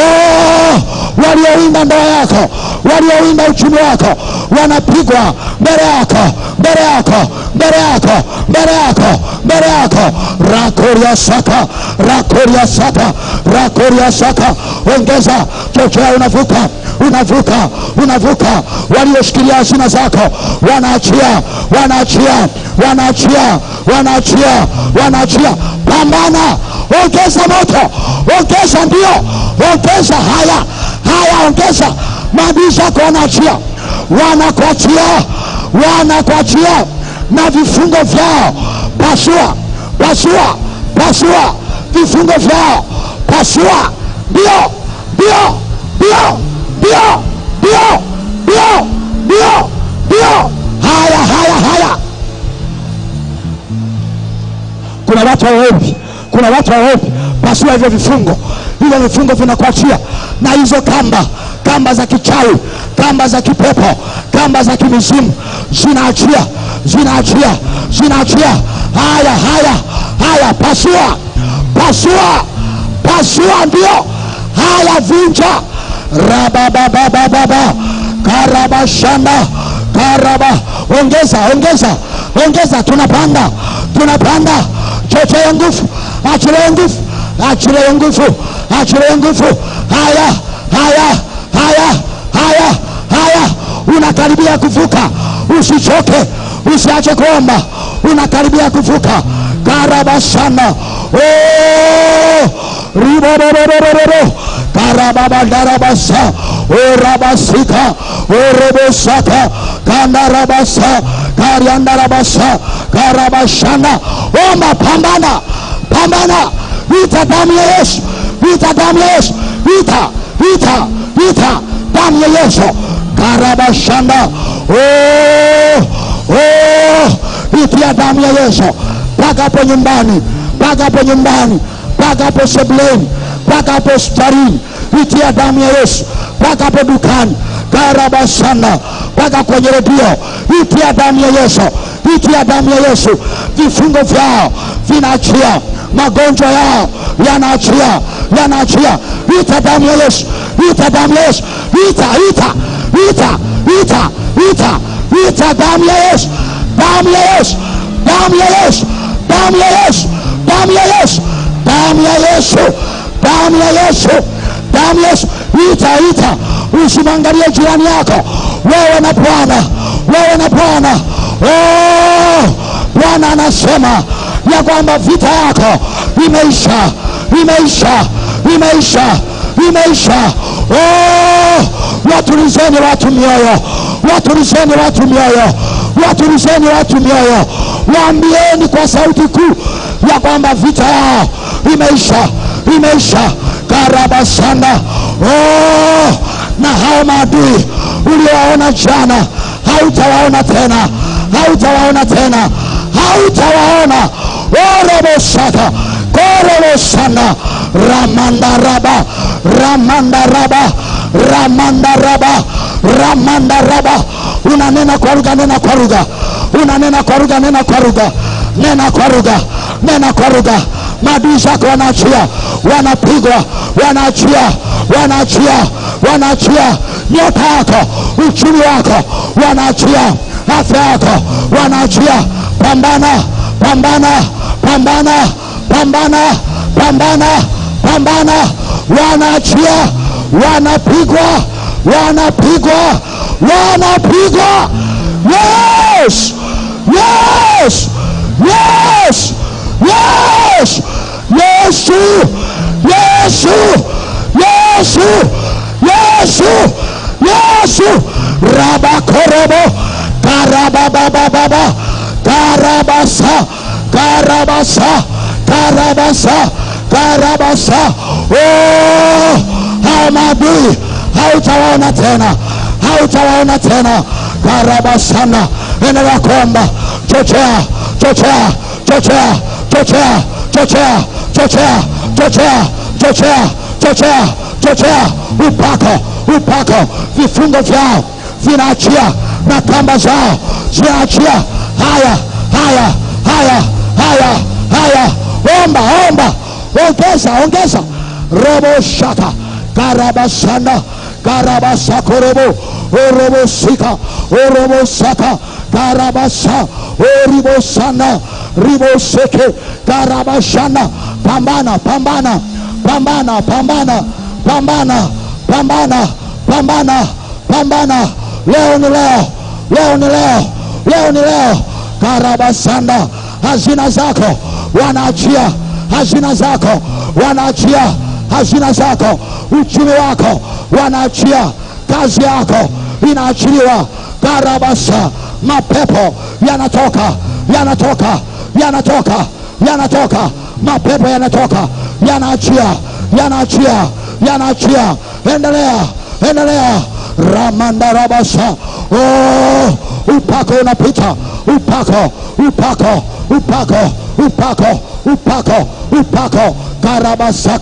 oh, waliowinda ndoa yako waliowinda uchumi wako wanapigwa mbele yako mbele yako mbele yako mbele yako mbele yako rakoria saka rakoria saka rakoria saka ongeza chochea unavuka unavuka unavuka walioshikilia hazina zako wanaachia wanaachia wanaachia wanaachia wanaachia pambana ongeza moto ongeza ndio ongeza haya haya ongeza maadui zako wanaachia wanakuachia wanakuachia na vifungo vyao pasua pasua pasua vifungo vyao pasua ndio ndio ndio ndio ndio ndio ndio ndio haya haya haya kuna watu hawaombi kuna watu hawaombi pasua hivyo vifungo hivyo vifungo vinakuachia na hizo kamba kamba za kichawi kamba za kipepo kamba za kimizimu zinaachia zinaachia zinaachia haya haya haya pasua pasua pasua ndio haya vunja rabababababa karabashanda karaba ongeza ongeza ongeza tunapanda tunapanda chochea nguvu achilie nguvu achilie nguvu achilie nguvu haya haya haya haya haya unakaribia kuvuka usichoke usiache kuomba unakaribia kuvuka karabashanda oh! ribobobobobobo karababandarabasa orabasika orobosaka kandarabasa kariandarabasa karabashanda omba pambana pambana vita damu ya yesu vita damu ya yesu vita vita vita damu ya yesu karabashanda oh, oh, itia damu ya yesu mpaka hapo nyumbani mpaka hapo nyumbani mpaka hapo sebuleni mpaka hapo hospitalini itia damu ya yesu mpaka hapo dukani karabasana mpaka kwenye redio itia damu ya yesu itia damu ya yesu vifungo vyao vinaachia magonjwa yao yanaachia yanaachia ita damu ya yesu ita damu ya yesu ita ita ita ita ita ita damu ya yesu damu ya yesu damu ya yesu damu ya yesu damu ya yesu damu ya yesu damu ya yesu damu ya yesu ita ita usimwangalie jirani yako wewe na bwana wewe na bwana oh, bwana anasema ya kwamba vita yako imeisha imeisha imeisha imeisha oh, watulizeni watu mioyo watulizeni watu mioyo watulizeni watu mioyo waambieni kwa sauti kuu ya kwamba vita yao imeisha imeisha karabasanda oh, na hao maadui uliowaona jana hautawaona tena hautawaona tena hautawaona orobosaka korobosana ramandaraba ramandaraba ramandaraba ramandaraba unanena kwa lugha nena kwa lugha unanena kwa lugha nena kwa lugha nena kwa lugha nena kwa lugha maadui zako wanaachia wanapigwa wanaachia wanaachia wanaachia nyota yako uchumi wako wanaachia afya yako wanaachia pambana pambana pambana pambana pambana pambana wanaachia wanapigwa wanapigwa wanapigwa yes yes yes yes yesu yesu yesu yesu yesu rabakorobo karababababa karabasa karabasa karabasa karabasa oh, hao maadui hautawaona tena hautawaona tena karabasana endelea kuomba chochea chochea chochea chochea chochea chochea chochea chochea chochea chochea upako upako vifungo vyao vinaachia na kamba zao zinaachia haya haya haya haya haya omba omba ongeza ongeza robo shaka karabasana karabasakorobo orobosika orobosaka karabasa oribosana riboseke karabashana pambana pambana pambana pambana pambana pambana pambana pambana leo ni leo leo ni leo leo ni leo karabasanda hazina zako wanaachia hazina zako wanaachia hazina zako uchumi wako wanaachia kazi yako inaachiliwa karabasa mapepo yanatoka yanatoka yanatoka yanatoka mapepo yanatoka yanaachia yanaachia yanaachia endelea endelea ramandarabasa oh, upako unapita upako upako upako upako upako upako karabasaka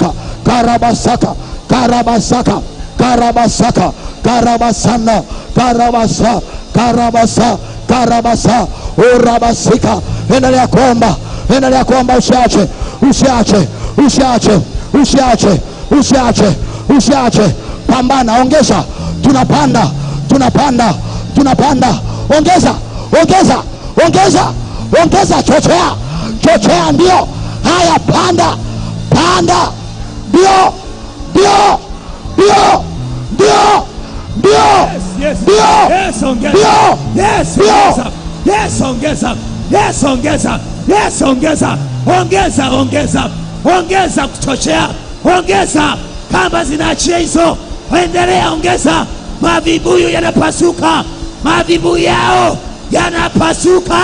karabasaka karabasaka karabasaka karabasana karabasa karabasa karabasa urabasika endelea kuomba endelea kuomba usiache usiache usiache usiache usiache usiache pambana ongeza tunapanda tunapanda tunapanda ongeza ongeza ongeza ongeza chochea chochea ndio haya panda panda ndio ndio ndio ndio ndio Yes, ndio yes, ongeza. ndio Yes, Ndio. ongeza. Yes, ongeza. Yes, ongeza. Yes, ongeza. Ongeza, ongeza. Ongeza kuchochea. Ongeza. Kamba zinaachia hizo. Endelea, ongeza. Mavibuyu yanapasuka. Mavibuyu yao yanapasuka.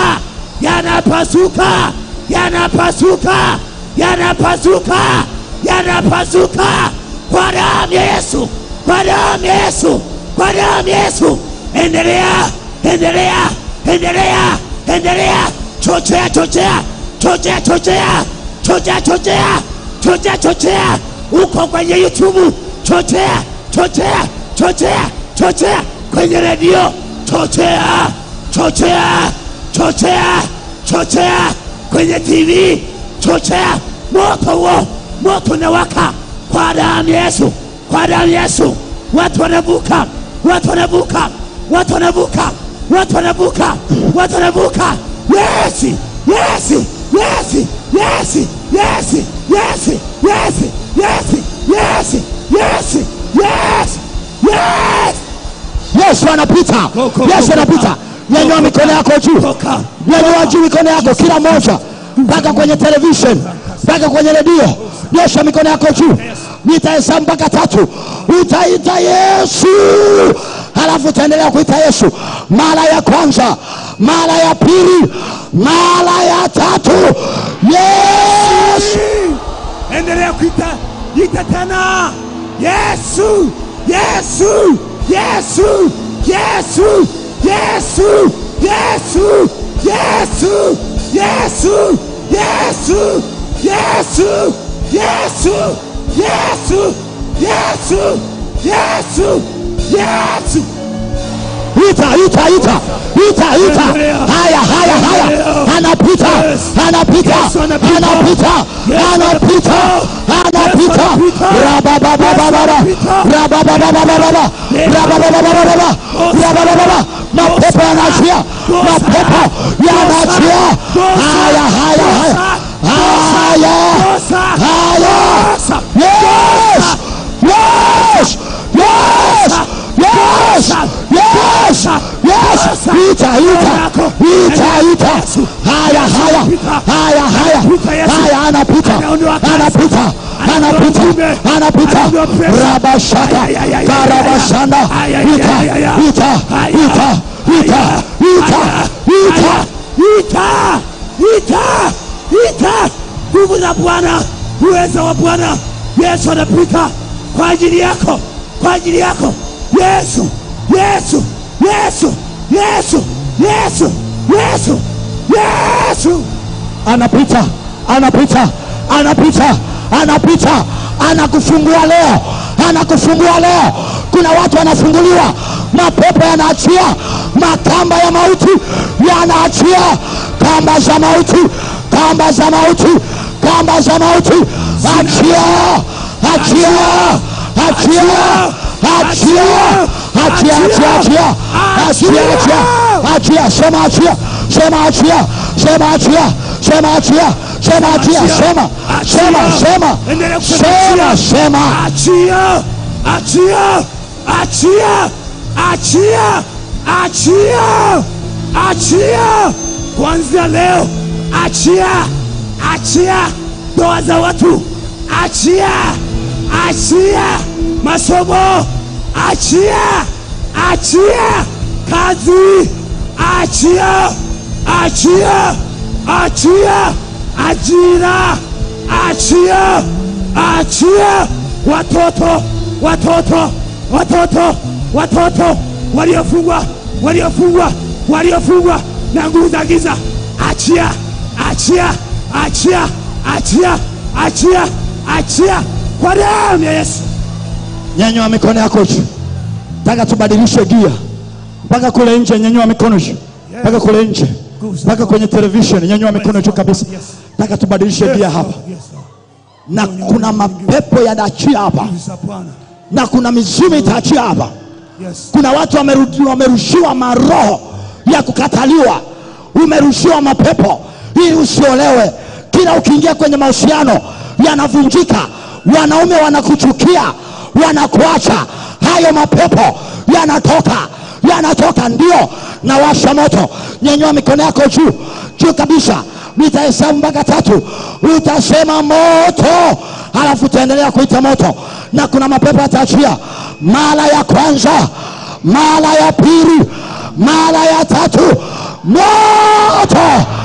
Yanapasuka. Yanapasuka. Yanapasuka. Yanapasuka. Kwa damu ya Yesu. Kwa damu ya Yesu. Kwa damu ya Yesu. Endelea. Endelea. Endelea. Endelea. Chochea, chochea. Chochea, chochea. Chochea, chochea. Chochea, chochea. Uko kwenye YouTube. Chochea, chochea, chochea, chochea. Kwenye redio. Chochea, chochea, chochea, chochea. Kwenye TV. Chochea. Moto huo. Moto unawaka kwa damu ya Yesu. Kwa damu ya Yesu. Watu wanavuka. Watu wanavuka. Watu wanavuka. Watu wanavuka. Watu wanavuka. Yes! Yes! Yes! Yes! Yes! Yes! Yes! Yes! Yes! Yes! Yes! Yes! yesu anapita Go, go, yesu go, anapita go. nyanyua Go, go, mikono go. yako juu Toka. nyanyua juu mikono yako kila moja mpaka kwenye television mpaka kwenye redio nyosha mikono yako juu nitahesabu mpaka tatu utaita yesu halafu utaendelea kuita yesu mara ya kwanza mara ya pili mara ya tatu yesu endelea kuita ita tena yesu yesu yesu yesu yesu yesu yesu yesu yesu yesu yesu yesu yesu yesu yesu ita ita ita ita ita haya haya haya anapita anapita Yesu anapita. anapita Yesu anapita anapita anapita. rabababababa Yesu anapita. rabababababa rabababababa rababababa mapepo yanaachia mapepo yanaachia haya haya haya haya haya yes yes yes yes yes yes ita ita ita ita haya haya haya haya haya anapita anapita anapita anapita rabashaka karabashanda ita ita ita ita ita ita ita ita ita nguvu za bwana uweza wa bwana yesu anapita kwa ajili yako kwa ajili yako yesu yesu yesu yesu yesu yesu yesu anapita anapita anapita anapita anakufungua leo anakufungua leo kuna watu wanafunguliwa mapepo yanaachia makamba ya mauti yanaachia kamba za mauti kamba za mauti kamba za mauti achia achia achia achia achia achia achia achia achia achia sema achia sema achia sema achia sema achia sema achia sema sema sema Endelea kusema sema achia. sema achia achia achia achia achia achia kuanzia leo achia achia ndoa za watu achia achia masomo achia achia kazi achia achia achia ajira achia achia watoto watoto watoto watoto waliofungwa waliofungwa waliofungwa na nguvu za giza achia achia achia achia achia achia kwa damu ya Yesu. nyanyua mikono yako juu taka tubadilishe gia mpaka kule nje nyanyua mikono juu mpaka kule nje mpaka kwenye television nyanyua mikono juu kabisa taka tubadilishe gia hapa Yes, Lord. na kuna mapepo yanaachia hapa Yes, Bwana. na kuna mizimu itaachia hapa Yes. kuna watu wameru- wamerushiwa maroho ya kukataliwa umerushiwa mapepo ili usiolewe kila ukiingia kwenye mahusiano yanavunjika wanaume wanakuchukia wanakuacha hayo mapepo yanatoka yanatoka ndio na washa moto nyenyua mikono yako juu juu kabisa nitahesabu mpaka tatu utasema moto halafu utaendelea kuita moto na kuna mapepo yataachia mara ya kwanza mara ya pili mara ya tatu moto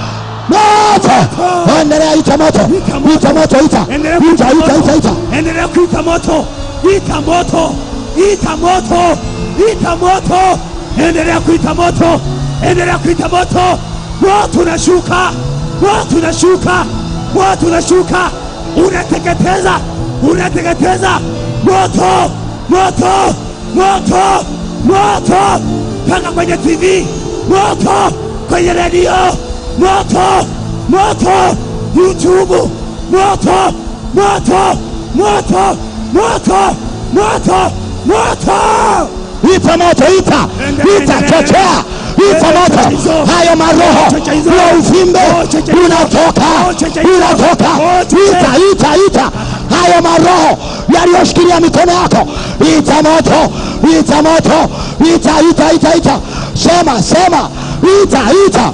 moto endelea ita moto ita moto ita Endelea ita kuita ita ita moto. ita Endelea kuita moto. Ita moto. Ita moto. Ita moto. Endelea kuita moto. Endelea kuita moto. Moto unashuka. Moto unashuka. Moto unashuka. Unateketeza. Unateketeza. Moto. Moto. Moto. Moto. Paka kwenye TV. Moto. Kwenye redio. Moto. Moto. YouTube. Moto. Moto. Moto. Moto. Moto. Moto. ita moto ita Endelea, ita endelea. chochea ita Endelea, moto hizo. hayo maroho Chocha hizo. ya uvimbe Oh, chocha hizo. unatoka Oh, chocha hizo. unatoka Oh, chocha. ita ita ita hayo maroho yaliyoshikilia mikono yako ita moto ita moto ita ita ita ita sema sema ita ita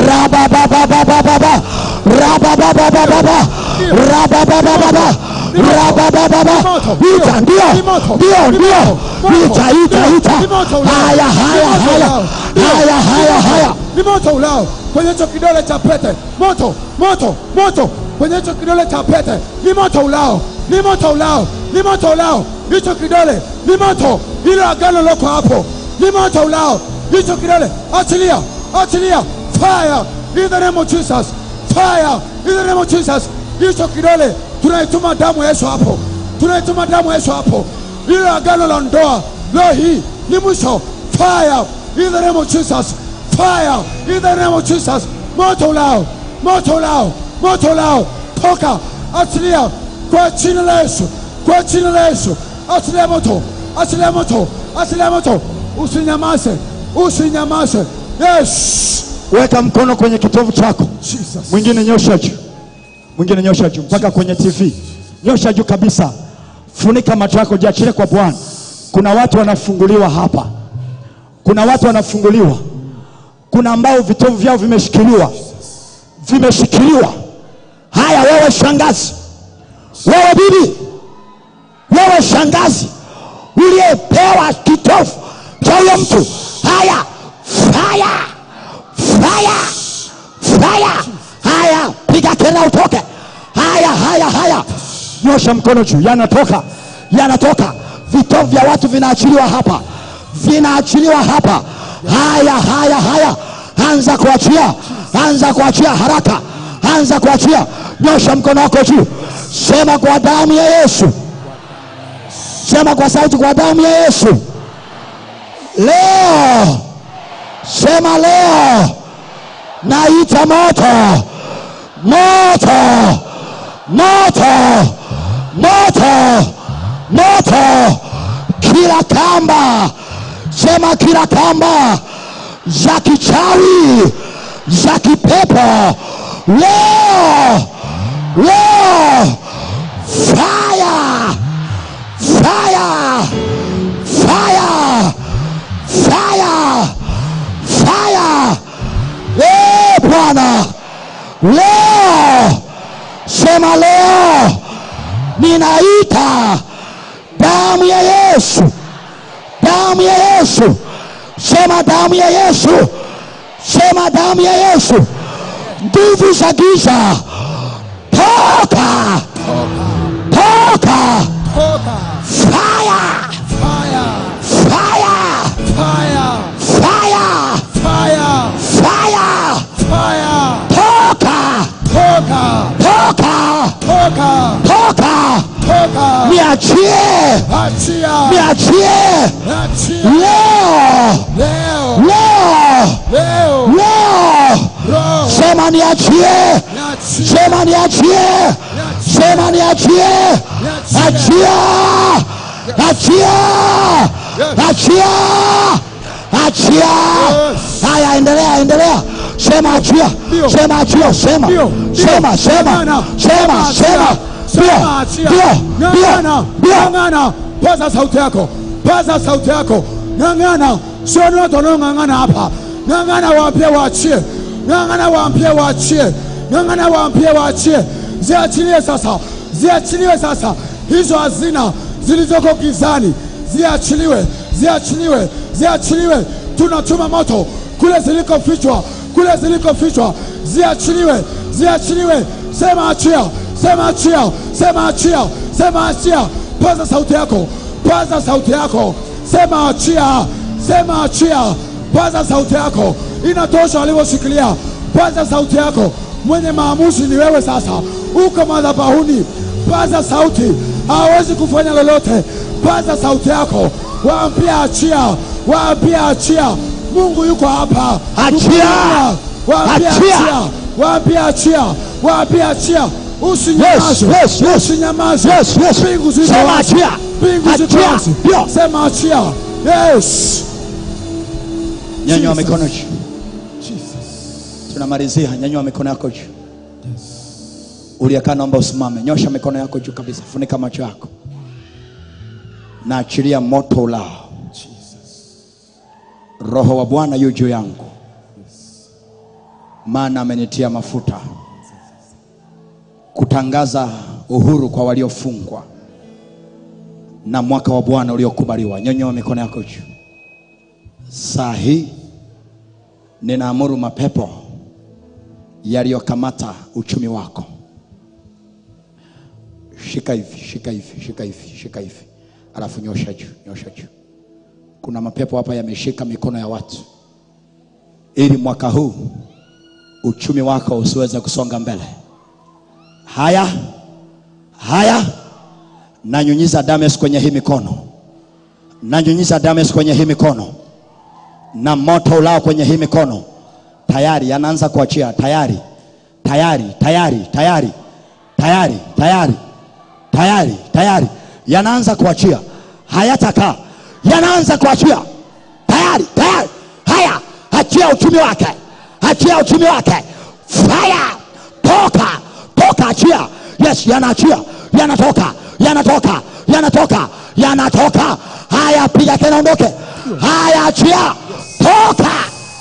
rababababababa rabababababa rabababababa rababababa ita ndio ndio ndio ita ita ita haya haya haya haya haya haya ni moto ulao kwenye hicho kidole cha pete moto moto moto kwenye hicho kidole cha pete ni moto ulao ni moto ulao ni moto ulao hicho kidole ni moto ilo agano loko hapo ni moto ulao hicho kidole achilia achilia fire in the name of Jesus fire in the name of Jesus hicho kidole tunaituma damu ya Yesu hapo tunaituma damu ya Yesu hapo ilo agano la ndoa leo hii ni mwisho fire in the name of Jesus fire in the name of Jesus moto ulao moto ulao moto ulao toka achilia kwa jina la Yesu kwa jina la Yesu achilia moto achilia moto achilia moto usinyamaze usinyamaze yes weka mkono kwenye kitovu chako Jesus mwingine nyosha juu mwingine nyosha juu mpaka kwenye tv nyosha juu kabisa funika macho yako jiachilie kwa bwana kuna watu wanafunguliwa hapa kuna watu wanafunguliwa kuna ambao vitovu vyao vimeshikiliwa vimeshikiliwa haya wewe shangazi wewe bibi wewe shangazi uliyepewa kitovu cha huyo mtu haya faya faya faya haya piga kelele utoke haya haya haya nyosha mkono juu yanatoka yanatoka vitovu vya watu vinaachiliwa hapa vinaachiliwa hapa haya haya haya anza kuachia anza kuachia haraka anza kuachia nyosha mkono wako juu sema kwa damu ya yesu sema kwa sauti kwa damu ya yesu leo sema leo naita moto moto moto moto moto kila kamba sema kila kamba za kichawi za kipepo leo leo fire fire fire fire fire Eh, bwana leo sema leo ninaita damu ya yesu damu ya yesu sema damu ya yesu sema damu ya yesu nguvu za giza toka toka toka fire fire fire fire fire fire fire fire toka toka toka toka toka toka niachie achia, niachie achia leo leo, leo leo, leo roho, sema niachie niachie, sema niachie sema niachie achia achia achia achia haya endelea endelea sema achia Ndio. sema achia sema Ndio, ndio. sema sema Ng'ang'ana, sema achia, sema sema achia. ndio ndio Ng'ang'ana, ndio ng'ang'ana, paza sauti yako, paza sauti yako, ng'ang'ana. Sio ni watu wanaong'ang'ana hapa, ng'ang'ana, waambie waachie, ng'ang'ana, waambie waachie, ng'ang'ana, waambie waachie, ziachilie sasa, ziachiliwe sasa, hizo hazina zilizoko gizani ziachiliwe, ziachiliwe, ziachiliwe. Tunachoma moto kule zilikofichwa, kule zilikofichwa, ziachiliwe, ziachiliwe. Sema achia, sema achia, sema achia, sema achia. Paza sauti yako, paza sauti yako, sema achia, sema achia. Paza sauti yako, inatosha walivyoshikilia. Paza sauti yako, mwenye maamuzi ni wewe sasa, uko madhabahuni. Paza sauti, hawezi kufanya lolote. Paza sauti yako, waambie achia, waambie achia. Mungu yuko hapa, Achia! kukulinda. waambie Achia! achia, waambie achia, waambie achia. Usinyamaze, Yes, yes, yes. usinyamaze. Yes, yes. Mbingu ziko Sema wazi, achia. mbingu ziko Achia. wazi. Ndio. Sema achia. Yes. nyanyua Jesus. mikono juu tunamalizia nyanyua mikono yako juu uliyekaa naomba usimame nyosha mikono yako juu kabisa funika macho yako na achilia moto ulao roho wa bwana yu juu yangu maana amenitia mafuta kutangaza uhuru kwa waliofungwa na mwaka wa bwana uliokubaliwa nyanyua mikono yako juu saa hii ninaamuru mapepo yaliyokamata uchumi wako shika hivi shika hivi shika hivi shika hivi alafu nyosha juu nyosha juu kuna mapepo hapa yameshika mikono ya watu ili mwaka huu uchumi wako usiweze kusonga mbele haya haya nanyunyiza dames kwenye hii mikono nanyunyiza dames kwenye hii mikono na moto ulao kwenye hii mikono tayari yanaanza kuachia tayari tayari tayari tayari tayari tayari tayari tayari yanaanza kuachia hayatakaa yanaanza kuachia tayari tayari haya achia uchumi wake achia uchumi wake fire toka toka achia yes yanaachia yanatoka yanatoka yanatoka yanatoka haya piga tena ondoke haya achia toka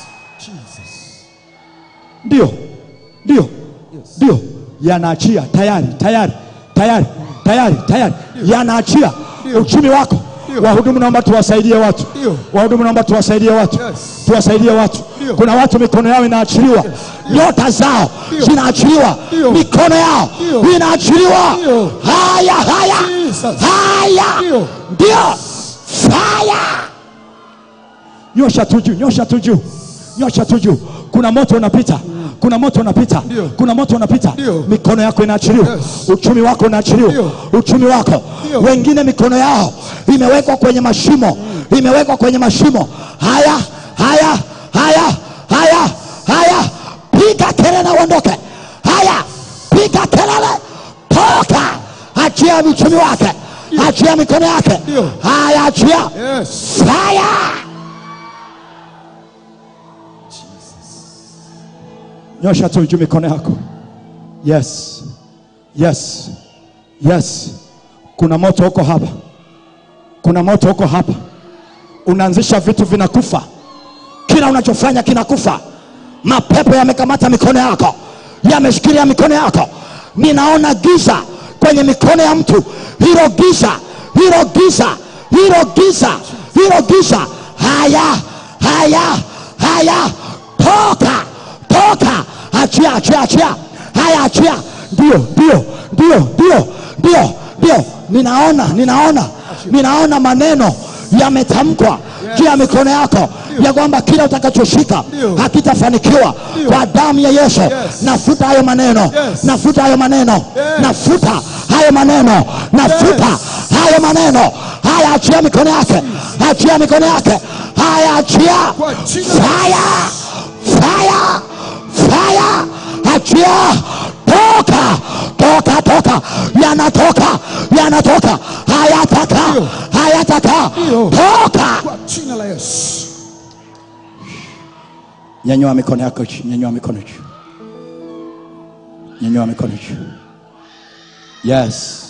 ndio ndio ndio yanaachia tayari tayari tayari tayari tayari yanaachia uchumi wako wahudumu naomba tuwasaidie watu wahudumu naomba tuwasaidie watu tuwasaidie watu kuna watu mikono yao inaachiliwa nyota zao zinaachiliwa mikono yao inaachiliwa haya haya haya ndio fire nyosha tu juu nyosha tu juu nyosha tu juu kuna moto unapita kuna moto unapita kuna moto unapita mikono yako inaachiliwa uchumi wako unaachiliwa uchumi wako wengine mikono yao imewekwa kwenye mashimo imewekwa kwenye mashimo haya haya haya haya haya piga kelele uondoke haya piga kelele toka achia uchumi wake achia mikono yake haya achia Yes. fire nyosha tu juu mikono yako yes yes yes kuna moto huko hapa kuna moto huko hapa unaanzisha vitu vinakufa kila unachofanya kinakufa mapepo yamekamata mikono yako yameshikilia mikono yako ninaona giza kwenye mikono ya mtu hilo giza hilo giza hilo giza hilo giza haya haya haya toka toka achia achia achia haya achia ndio ndio ndio ndio ndio ndio ninaona ninaona ninaona maneno yametamkwa juu ya mikono yako ya kwamba kila utakachoshika hakitafanikiwa kwa damu ya yesu nafuta hayo maneno nafuta hayo maneno nafuta hayo maneno nafuta hayo maneno haya achia mikono yake achia mikono yake haya achia Kwa jina la fire fire fire achia toka toka toka yanatoka yanatoka hayataka Ndio. hayataka Ndio. toka Kwa jina la Yesu. nyanyua mikono yako juu nyanyua mikono juu nyanyua mikono juu yes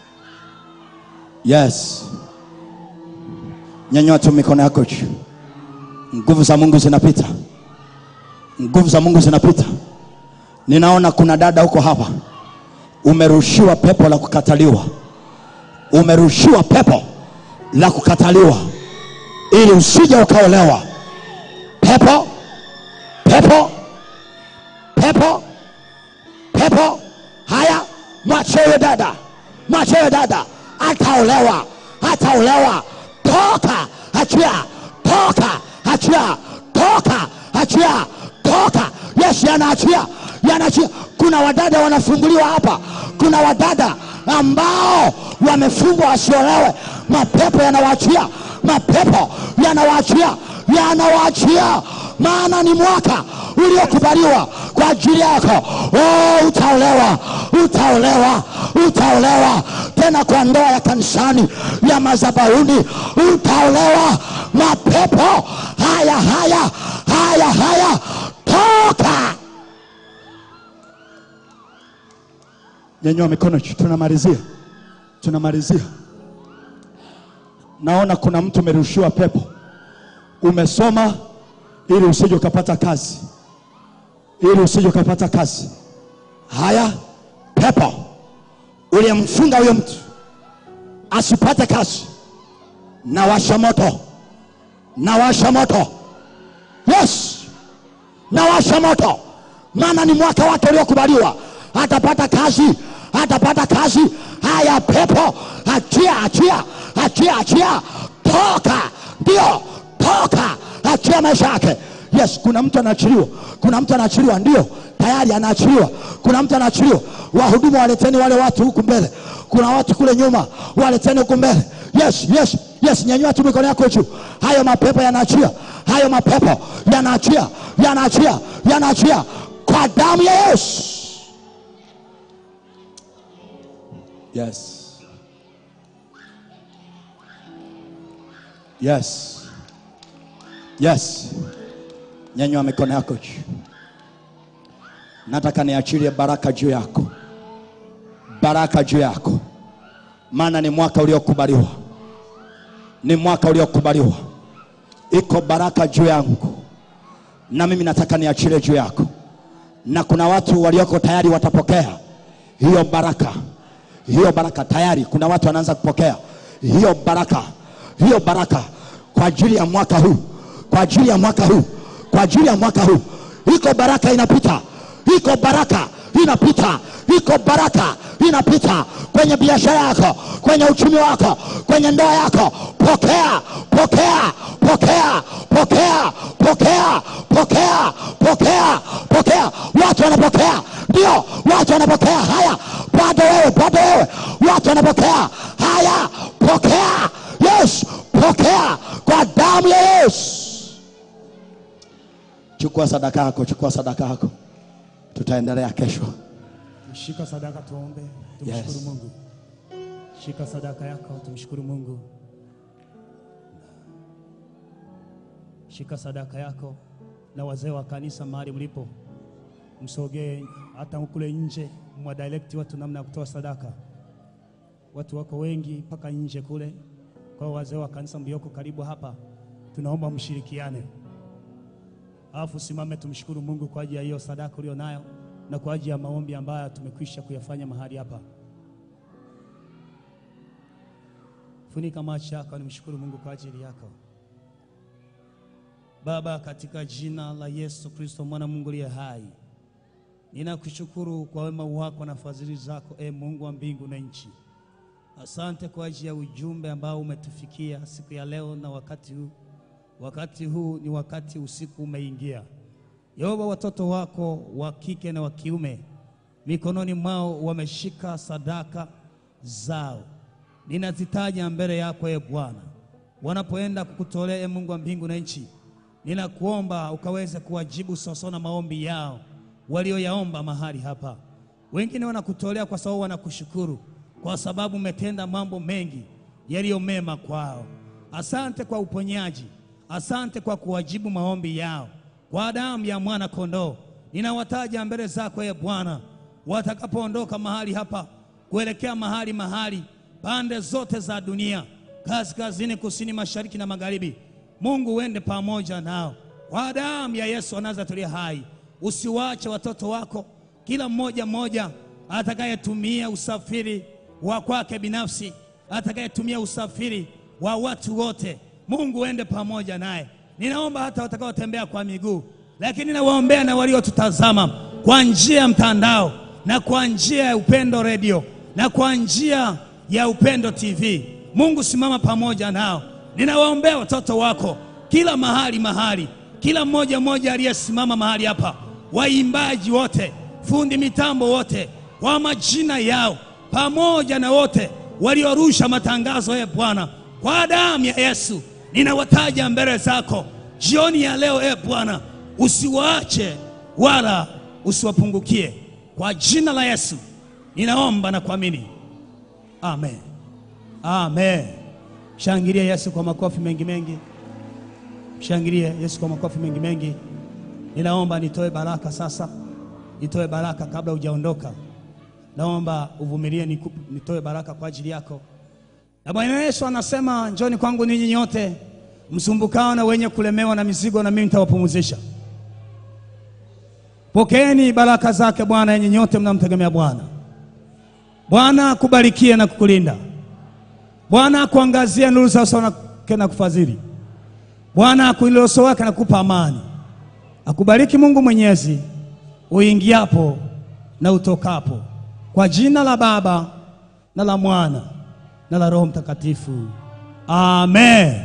yes nyanyua tu mikono yako juu nguvu za mungu zinapita nguvu za mungu zinapita ninaona kuna dada huko hapa umerushiwa pepo la kukataliwa umerushiwa pepo la kukataliwa ili usije ukaolewa pepo pepo pepo pepo haya mwachewe dada mwachewe dada ataolewa ataolewa toka achia toka achia toka achia toka yesu yanaachia yanaachia kuna wadada wanafunguliwa hapa kuna wadada ambao wamefungwa wasiolewe mapepo yanawaachia mapepo yanawaachia yanawaachia maana ni mwaka uliokubaliwa kwa ajili yako oh, utaolewa utaolewa utaolewa tena kwa ndoa ya kanisani ya madhabahuni utaolewa mapepo haya haya haya haya toka nyanyua mikono juu, tunamalizia tunamalizia naona kuna mtu umerushiwa pepo umesoma ili usije ukapata kazi ili usije ukapata kazi haya pepo uliyemfunga huyo mtu asipate kazi na washa moto na washa moto yes na washa moto maana ni mwaka wake uliokubaliwa atapata kazi atapata kazi haya pepo achia achia achia achia toka ndio toka achia maisha yake yes kuna mtu anaachiliwa kuna mtu anaachiliwa ndio tayari anaachiliwa kuna mtu anaachiliwa wahudumu waleteni wale watu huku mbele kuna watu kule nyuma waleteni huku mbele yes yes yes nyanyua tu mikono yako juu hayo mapepo yanaachia hayo mapepo yanaachia yanaachia yanaachia kwa damu ya yesu yes yes yes nyanyua mikono yako juu nataka niachilie baraka juu yako baraka juu yako maana ni mwaka uliokubaliwa ni mwaka uliokubaliwa iko baraka juu yangu na mimi nataka niachilie juu yako na kuna watu walioko tayari watapokea hiyo baraka hiyo baraka tayari kuna watu wanaanza kupokea hiyo baraka hiyo baraka kwa ajili ya mwaka huu kwa ajili ya mwaka huu kwa ajili ya mwaka huu iko baraka inapita iko baraka inapita iko baraka inapita kwenye biashara yako kwenye uchumi wako kwenye ndoa yako pokea pokea pokea pokea pokea pokea pokea pokea watu wanapokea ndio watu wanapokea haya bado wewe bado wewe watu wanapokea haya pokea yes pokea kwa damu ya yesu chukua sadaka yako chukua sadaka yako tutaendelea kesho Shika sadaka tuombe, tumshukuru Yes. Mungu. Shika sadaka yako, tumshukuru Mungu. Shika sadaka yako, na wazee wa kanisa mahali mlipo, msogee hata kule nje, mwa direct watu namna ya kutoa sadaka. Watu wako wengi mpaka nje kule. Kwa hiyo wazee wa kanisa mlioko karibu hapa, tunaomba mshirikiane. Alafu simame tumshukuru Mungu kwa ajili ya hiyo sadaka ulio nayo na kwa ajili ya maombi ambayo tumekwisha kuyafanya mahali hapa. Funika macho yako, nimshukuru Mungu kwa ajili yako. Baba, katika jina la Yesu Kristo mwana Mungu aliye hai, ninakushukuru kwa wema wako na fadhili zako, e Mungu wa mbingu na nchi. Asante kwa ajili ya ujumbe ambao umetufikia siku ya leo na wakati huu. Wakati huu ni wakati usiku umeingia. Yehova, watoto wako wa kike na wa kiume mikononi mwao wameshika sadaka zao. ninazitaja mbele yako e Bwana, wanapoenda kukutolea e Mungu wa mbingu na nchi, ninakuomba ukaweze kuwajibu sawasawa na maombi yao walioyaomba mahali hapa. Wengine wanakutolea kwa sababu wanakushukuru kwa sababu umetenda mambo mengi yaliyo mema kwao. Asante kwa uponyaji, asante kwa kuwajibu maombi yao kwa damu ya mwana kondoo. Ninawataja mbele zako e Bwana, watakapoondoka mahali hapa kuelekea mahali mahali, pande zote za dunia, kaskazini, kusini, mashariki na magharibi. Mungu uende pamoja nao kwa damu ya Yesu anazatulia hai. Usiwache watoto wako, kila mmoja mmoja atakayetumia usafiri wa kwake binafsi, atakayetumia usafiri wa watu wote, Mungu uende pamoja naye. Ninaomba hata watakaotembea kwa miguu, lakini nawaombea na waliotutazama kwa njia ya mtandao na kwa njia ya Upendo Radio na kwa njia ya Upendo TV. Mungu simama pamoja nao. Ninawaombea watoto wako kila mahali mahali, kila mmoja mmoja aliyesimama mahali hapa, waimbaji wote, fundi mitambo wote, kwa majina yao, pamoja na wote waliorusha matangazo ya Bwana, kwa damu ya Yesu ninawataja mbele zako jioni ya leo. E Bwana, usiwaache wala usiwapungukie, kwa jina la Yesu ninaomba na kuamini, amen, amen. Shangilia Yesu kwa makofi mengi mengi, shangilia Yesu kwa makofi mengi mengi. Ninaomba nitoe baraka sasa, nitoe baraka kabla hujaondoka. Naomba uvumilie niku- nitoe baraka kwa ajili yako. Na Bwana Yesu anasema, njoni kwangu ninyi nyote msumbukao na wenye kulemewa na mizigo, na mimi nitawapumzisha. Pokeeni baraka zake Bwana, yenye nyote mnamtegemea Bwana. Bwana akubarikie na kukulinda. Bwana akuangazia nuru za uso wake na kufadhili. Bwana akuinulie uso wake na kukupa amani. Akubariki Mungu Mwenyezi uingiapo na utokapo, kwa jina la Baba na la Mwana na la Roho Mtakatifu. Amen.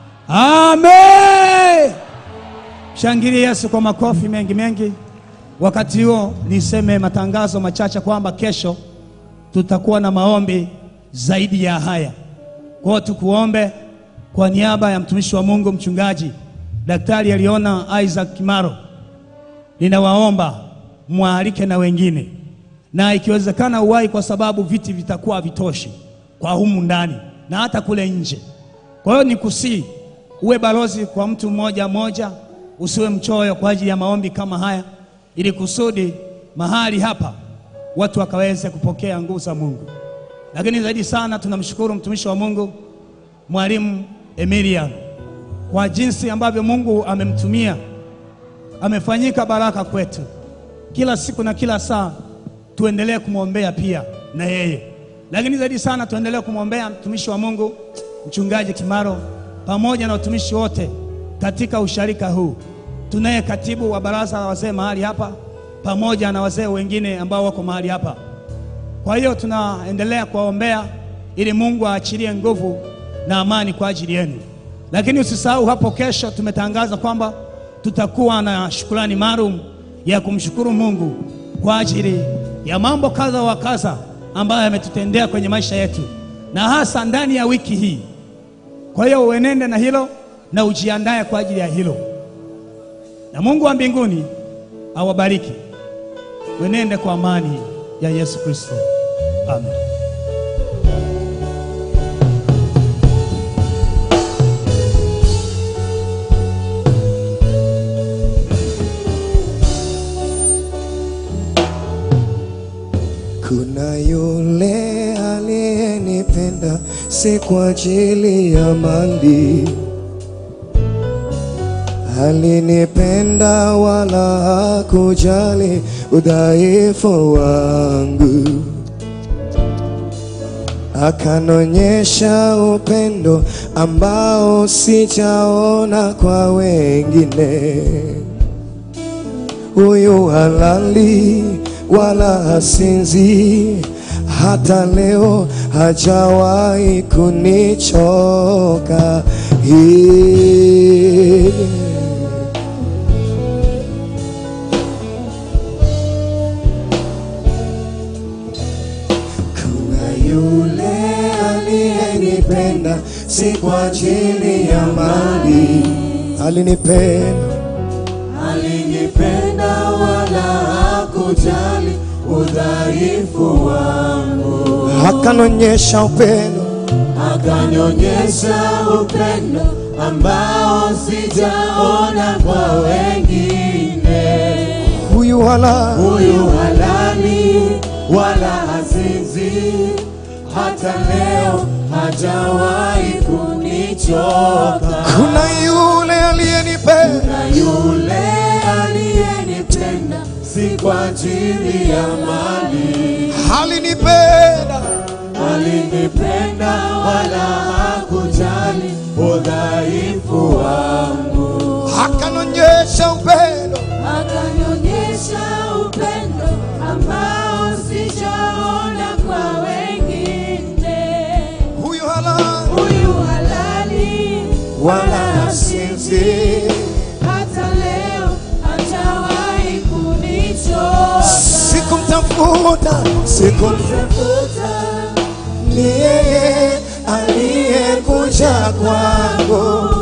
Amen. Shangilie Yesu kwa makofi mengi mengi. Wakati huo niseme matangazo machache kwamba kesho tutakuwa na maombi zaidi ya haya. Kwa hiyo tukuombe kwa niaba ya mtumishi wa Mungu mchungaji Daktari aliona Isaac Kimaro, ninawaomba mwaalike na wengine, na ikiwezekana uwahi, kwa sababu viti vitakuwa havitoshi kwa humu ndani na hata kule nje. Kwa hiyo nikusii uwe balozi kwa mtu mmoja mmoja, usiwe mchoyo kwa ajili ya maombi kama haya, ili kusudi mahali hapa watu wakaweze kupokea nguvu za Mungu. Lakini zaidi sana tunamshukuru mtumishi wa Mungu Mwalimu Emilian kwa jinsi ambavyo Mungu amemtumia, amefanyika baraka kwetu kila siku na kila saa. Tuendelee kumwombea pia na yeye, lakini zaidi sana tuendelee kumwombea mtumishi wa Mungu mchungaji Kimaro pamoja na watumishi wote katika usharika huu. Tunaye katibu wa baraza la wazee mahali hapa pamoja na wazee wengine ambao wako mahali hapa. Kwa hiyo tunaendelea kuwaombea ili Mungu aachilie nguvu na amani kwa ajili yenu. Lakini usisahau hapo kesho tumetangaza kwamba tutakuwa na shukrani maalum ya kumshukuru Mungu kwa ajili ya mambo kadha wa kadha ambayo yametutendea kwenye maisha yetu na hasa ndani ya wiki hii. Kwa hiyo uenende na hilo na ujiandae kwa ajili ya hilo, na Mungu wa mbinguni awabariki. Uenende kwa amani ya Yesu Kristo, amen. Kuna yule aliyenipenda si kwa ajili ya mali, alinipenda wala hakujali udhaifu wangu, akanonyesha upendo ambao sijaona kwa wengine huyu halali wala hasinzi, hata leo hajawahi kunichoka. Hii. Kuna yule aliye kwa ajili ya mali. Alinipenda, alinipenda wala hakujali udhaifu wangu, akanonyesha upendo, akanyonyesha upendo ambao sijaona kwa wengine. huyu hala Huyu halali wala hazinzi, hata leo hajawahi kunichoka. kuna yule aliyenipenda, na yule aliyenipenda si kwa ajili ya mali, alinipenda, alinipenda wala hakujali udhaifu wangu, akanonyesha upendo, akanyonyesha upendo ambao sijaona kwa wengine. huyu hala Huyu halali wala hasinzi. hata leo hajawahi kunichoka. Sikumtafuta, sikum Tafuta ni yeye aliyekuja kwangu,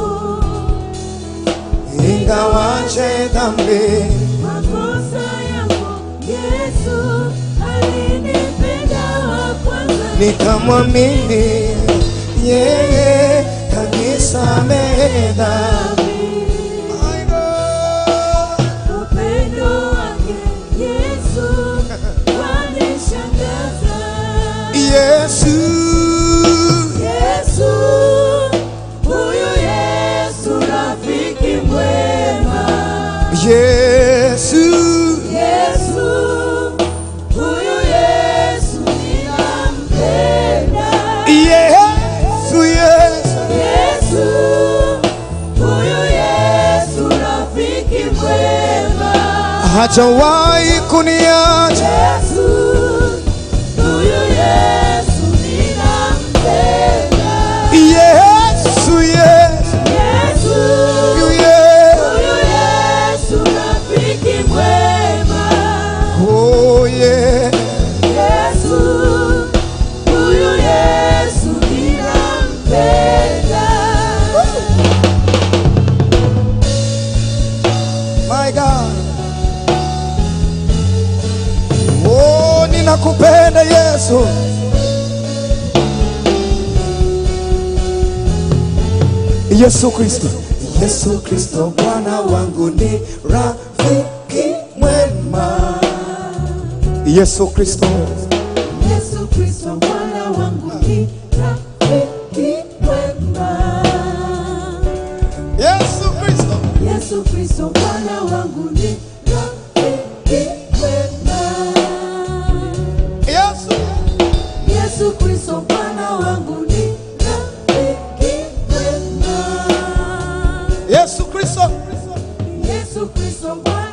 ingawaje dhambi makosa yangu, Yesu alinipenda wa kwanza. nikamwamini yeye kanisamehe dhambi. I know. Upendo wake Yesu wanishangaza. Yesu, Yesu, huyu Yesu rafiki mwema. Yesu, Yesu, huyu Yesu ninampenda. Yesu, Yesu, Yesu, huyu Yesu rafiki mwema. hajawahi kuniacha. Yesu, huyu Yesu ninampenda. Yesu, Yesu, Yesu, Yesu, huyu Yesu rafiki mwema. oh yeah. Yesu, huyu Yesu ninampenda. My God. Oh, ninakupenda Yesu. Yesu Kristo, Yesu Kristo Bwana wangu ni rafiki mwema. Yesu Kristo, Yesu Kristo Bwana wangu ni rafiki mwema. Yesu Kristo, Yesu Kristo Bwana wangu ni rafiki mwema. Yesu, Yesu Kristo Bwana wangu ni rafiki mwema. Yesu Kristo, Yesu Kristo Bwana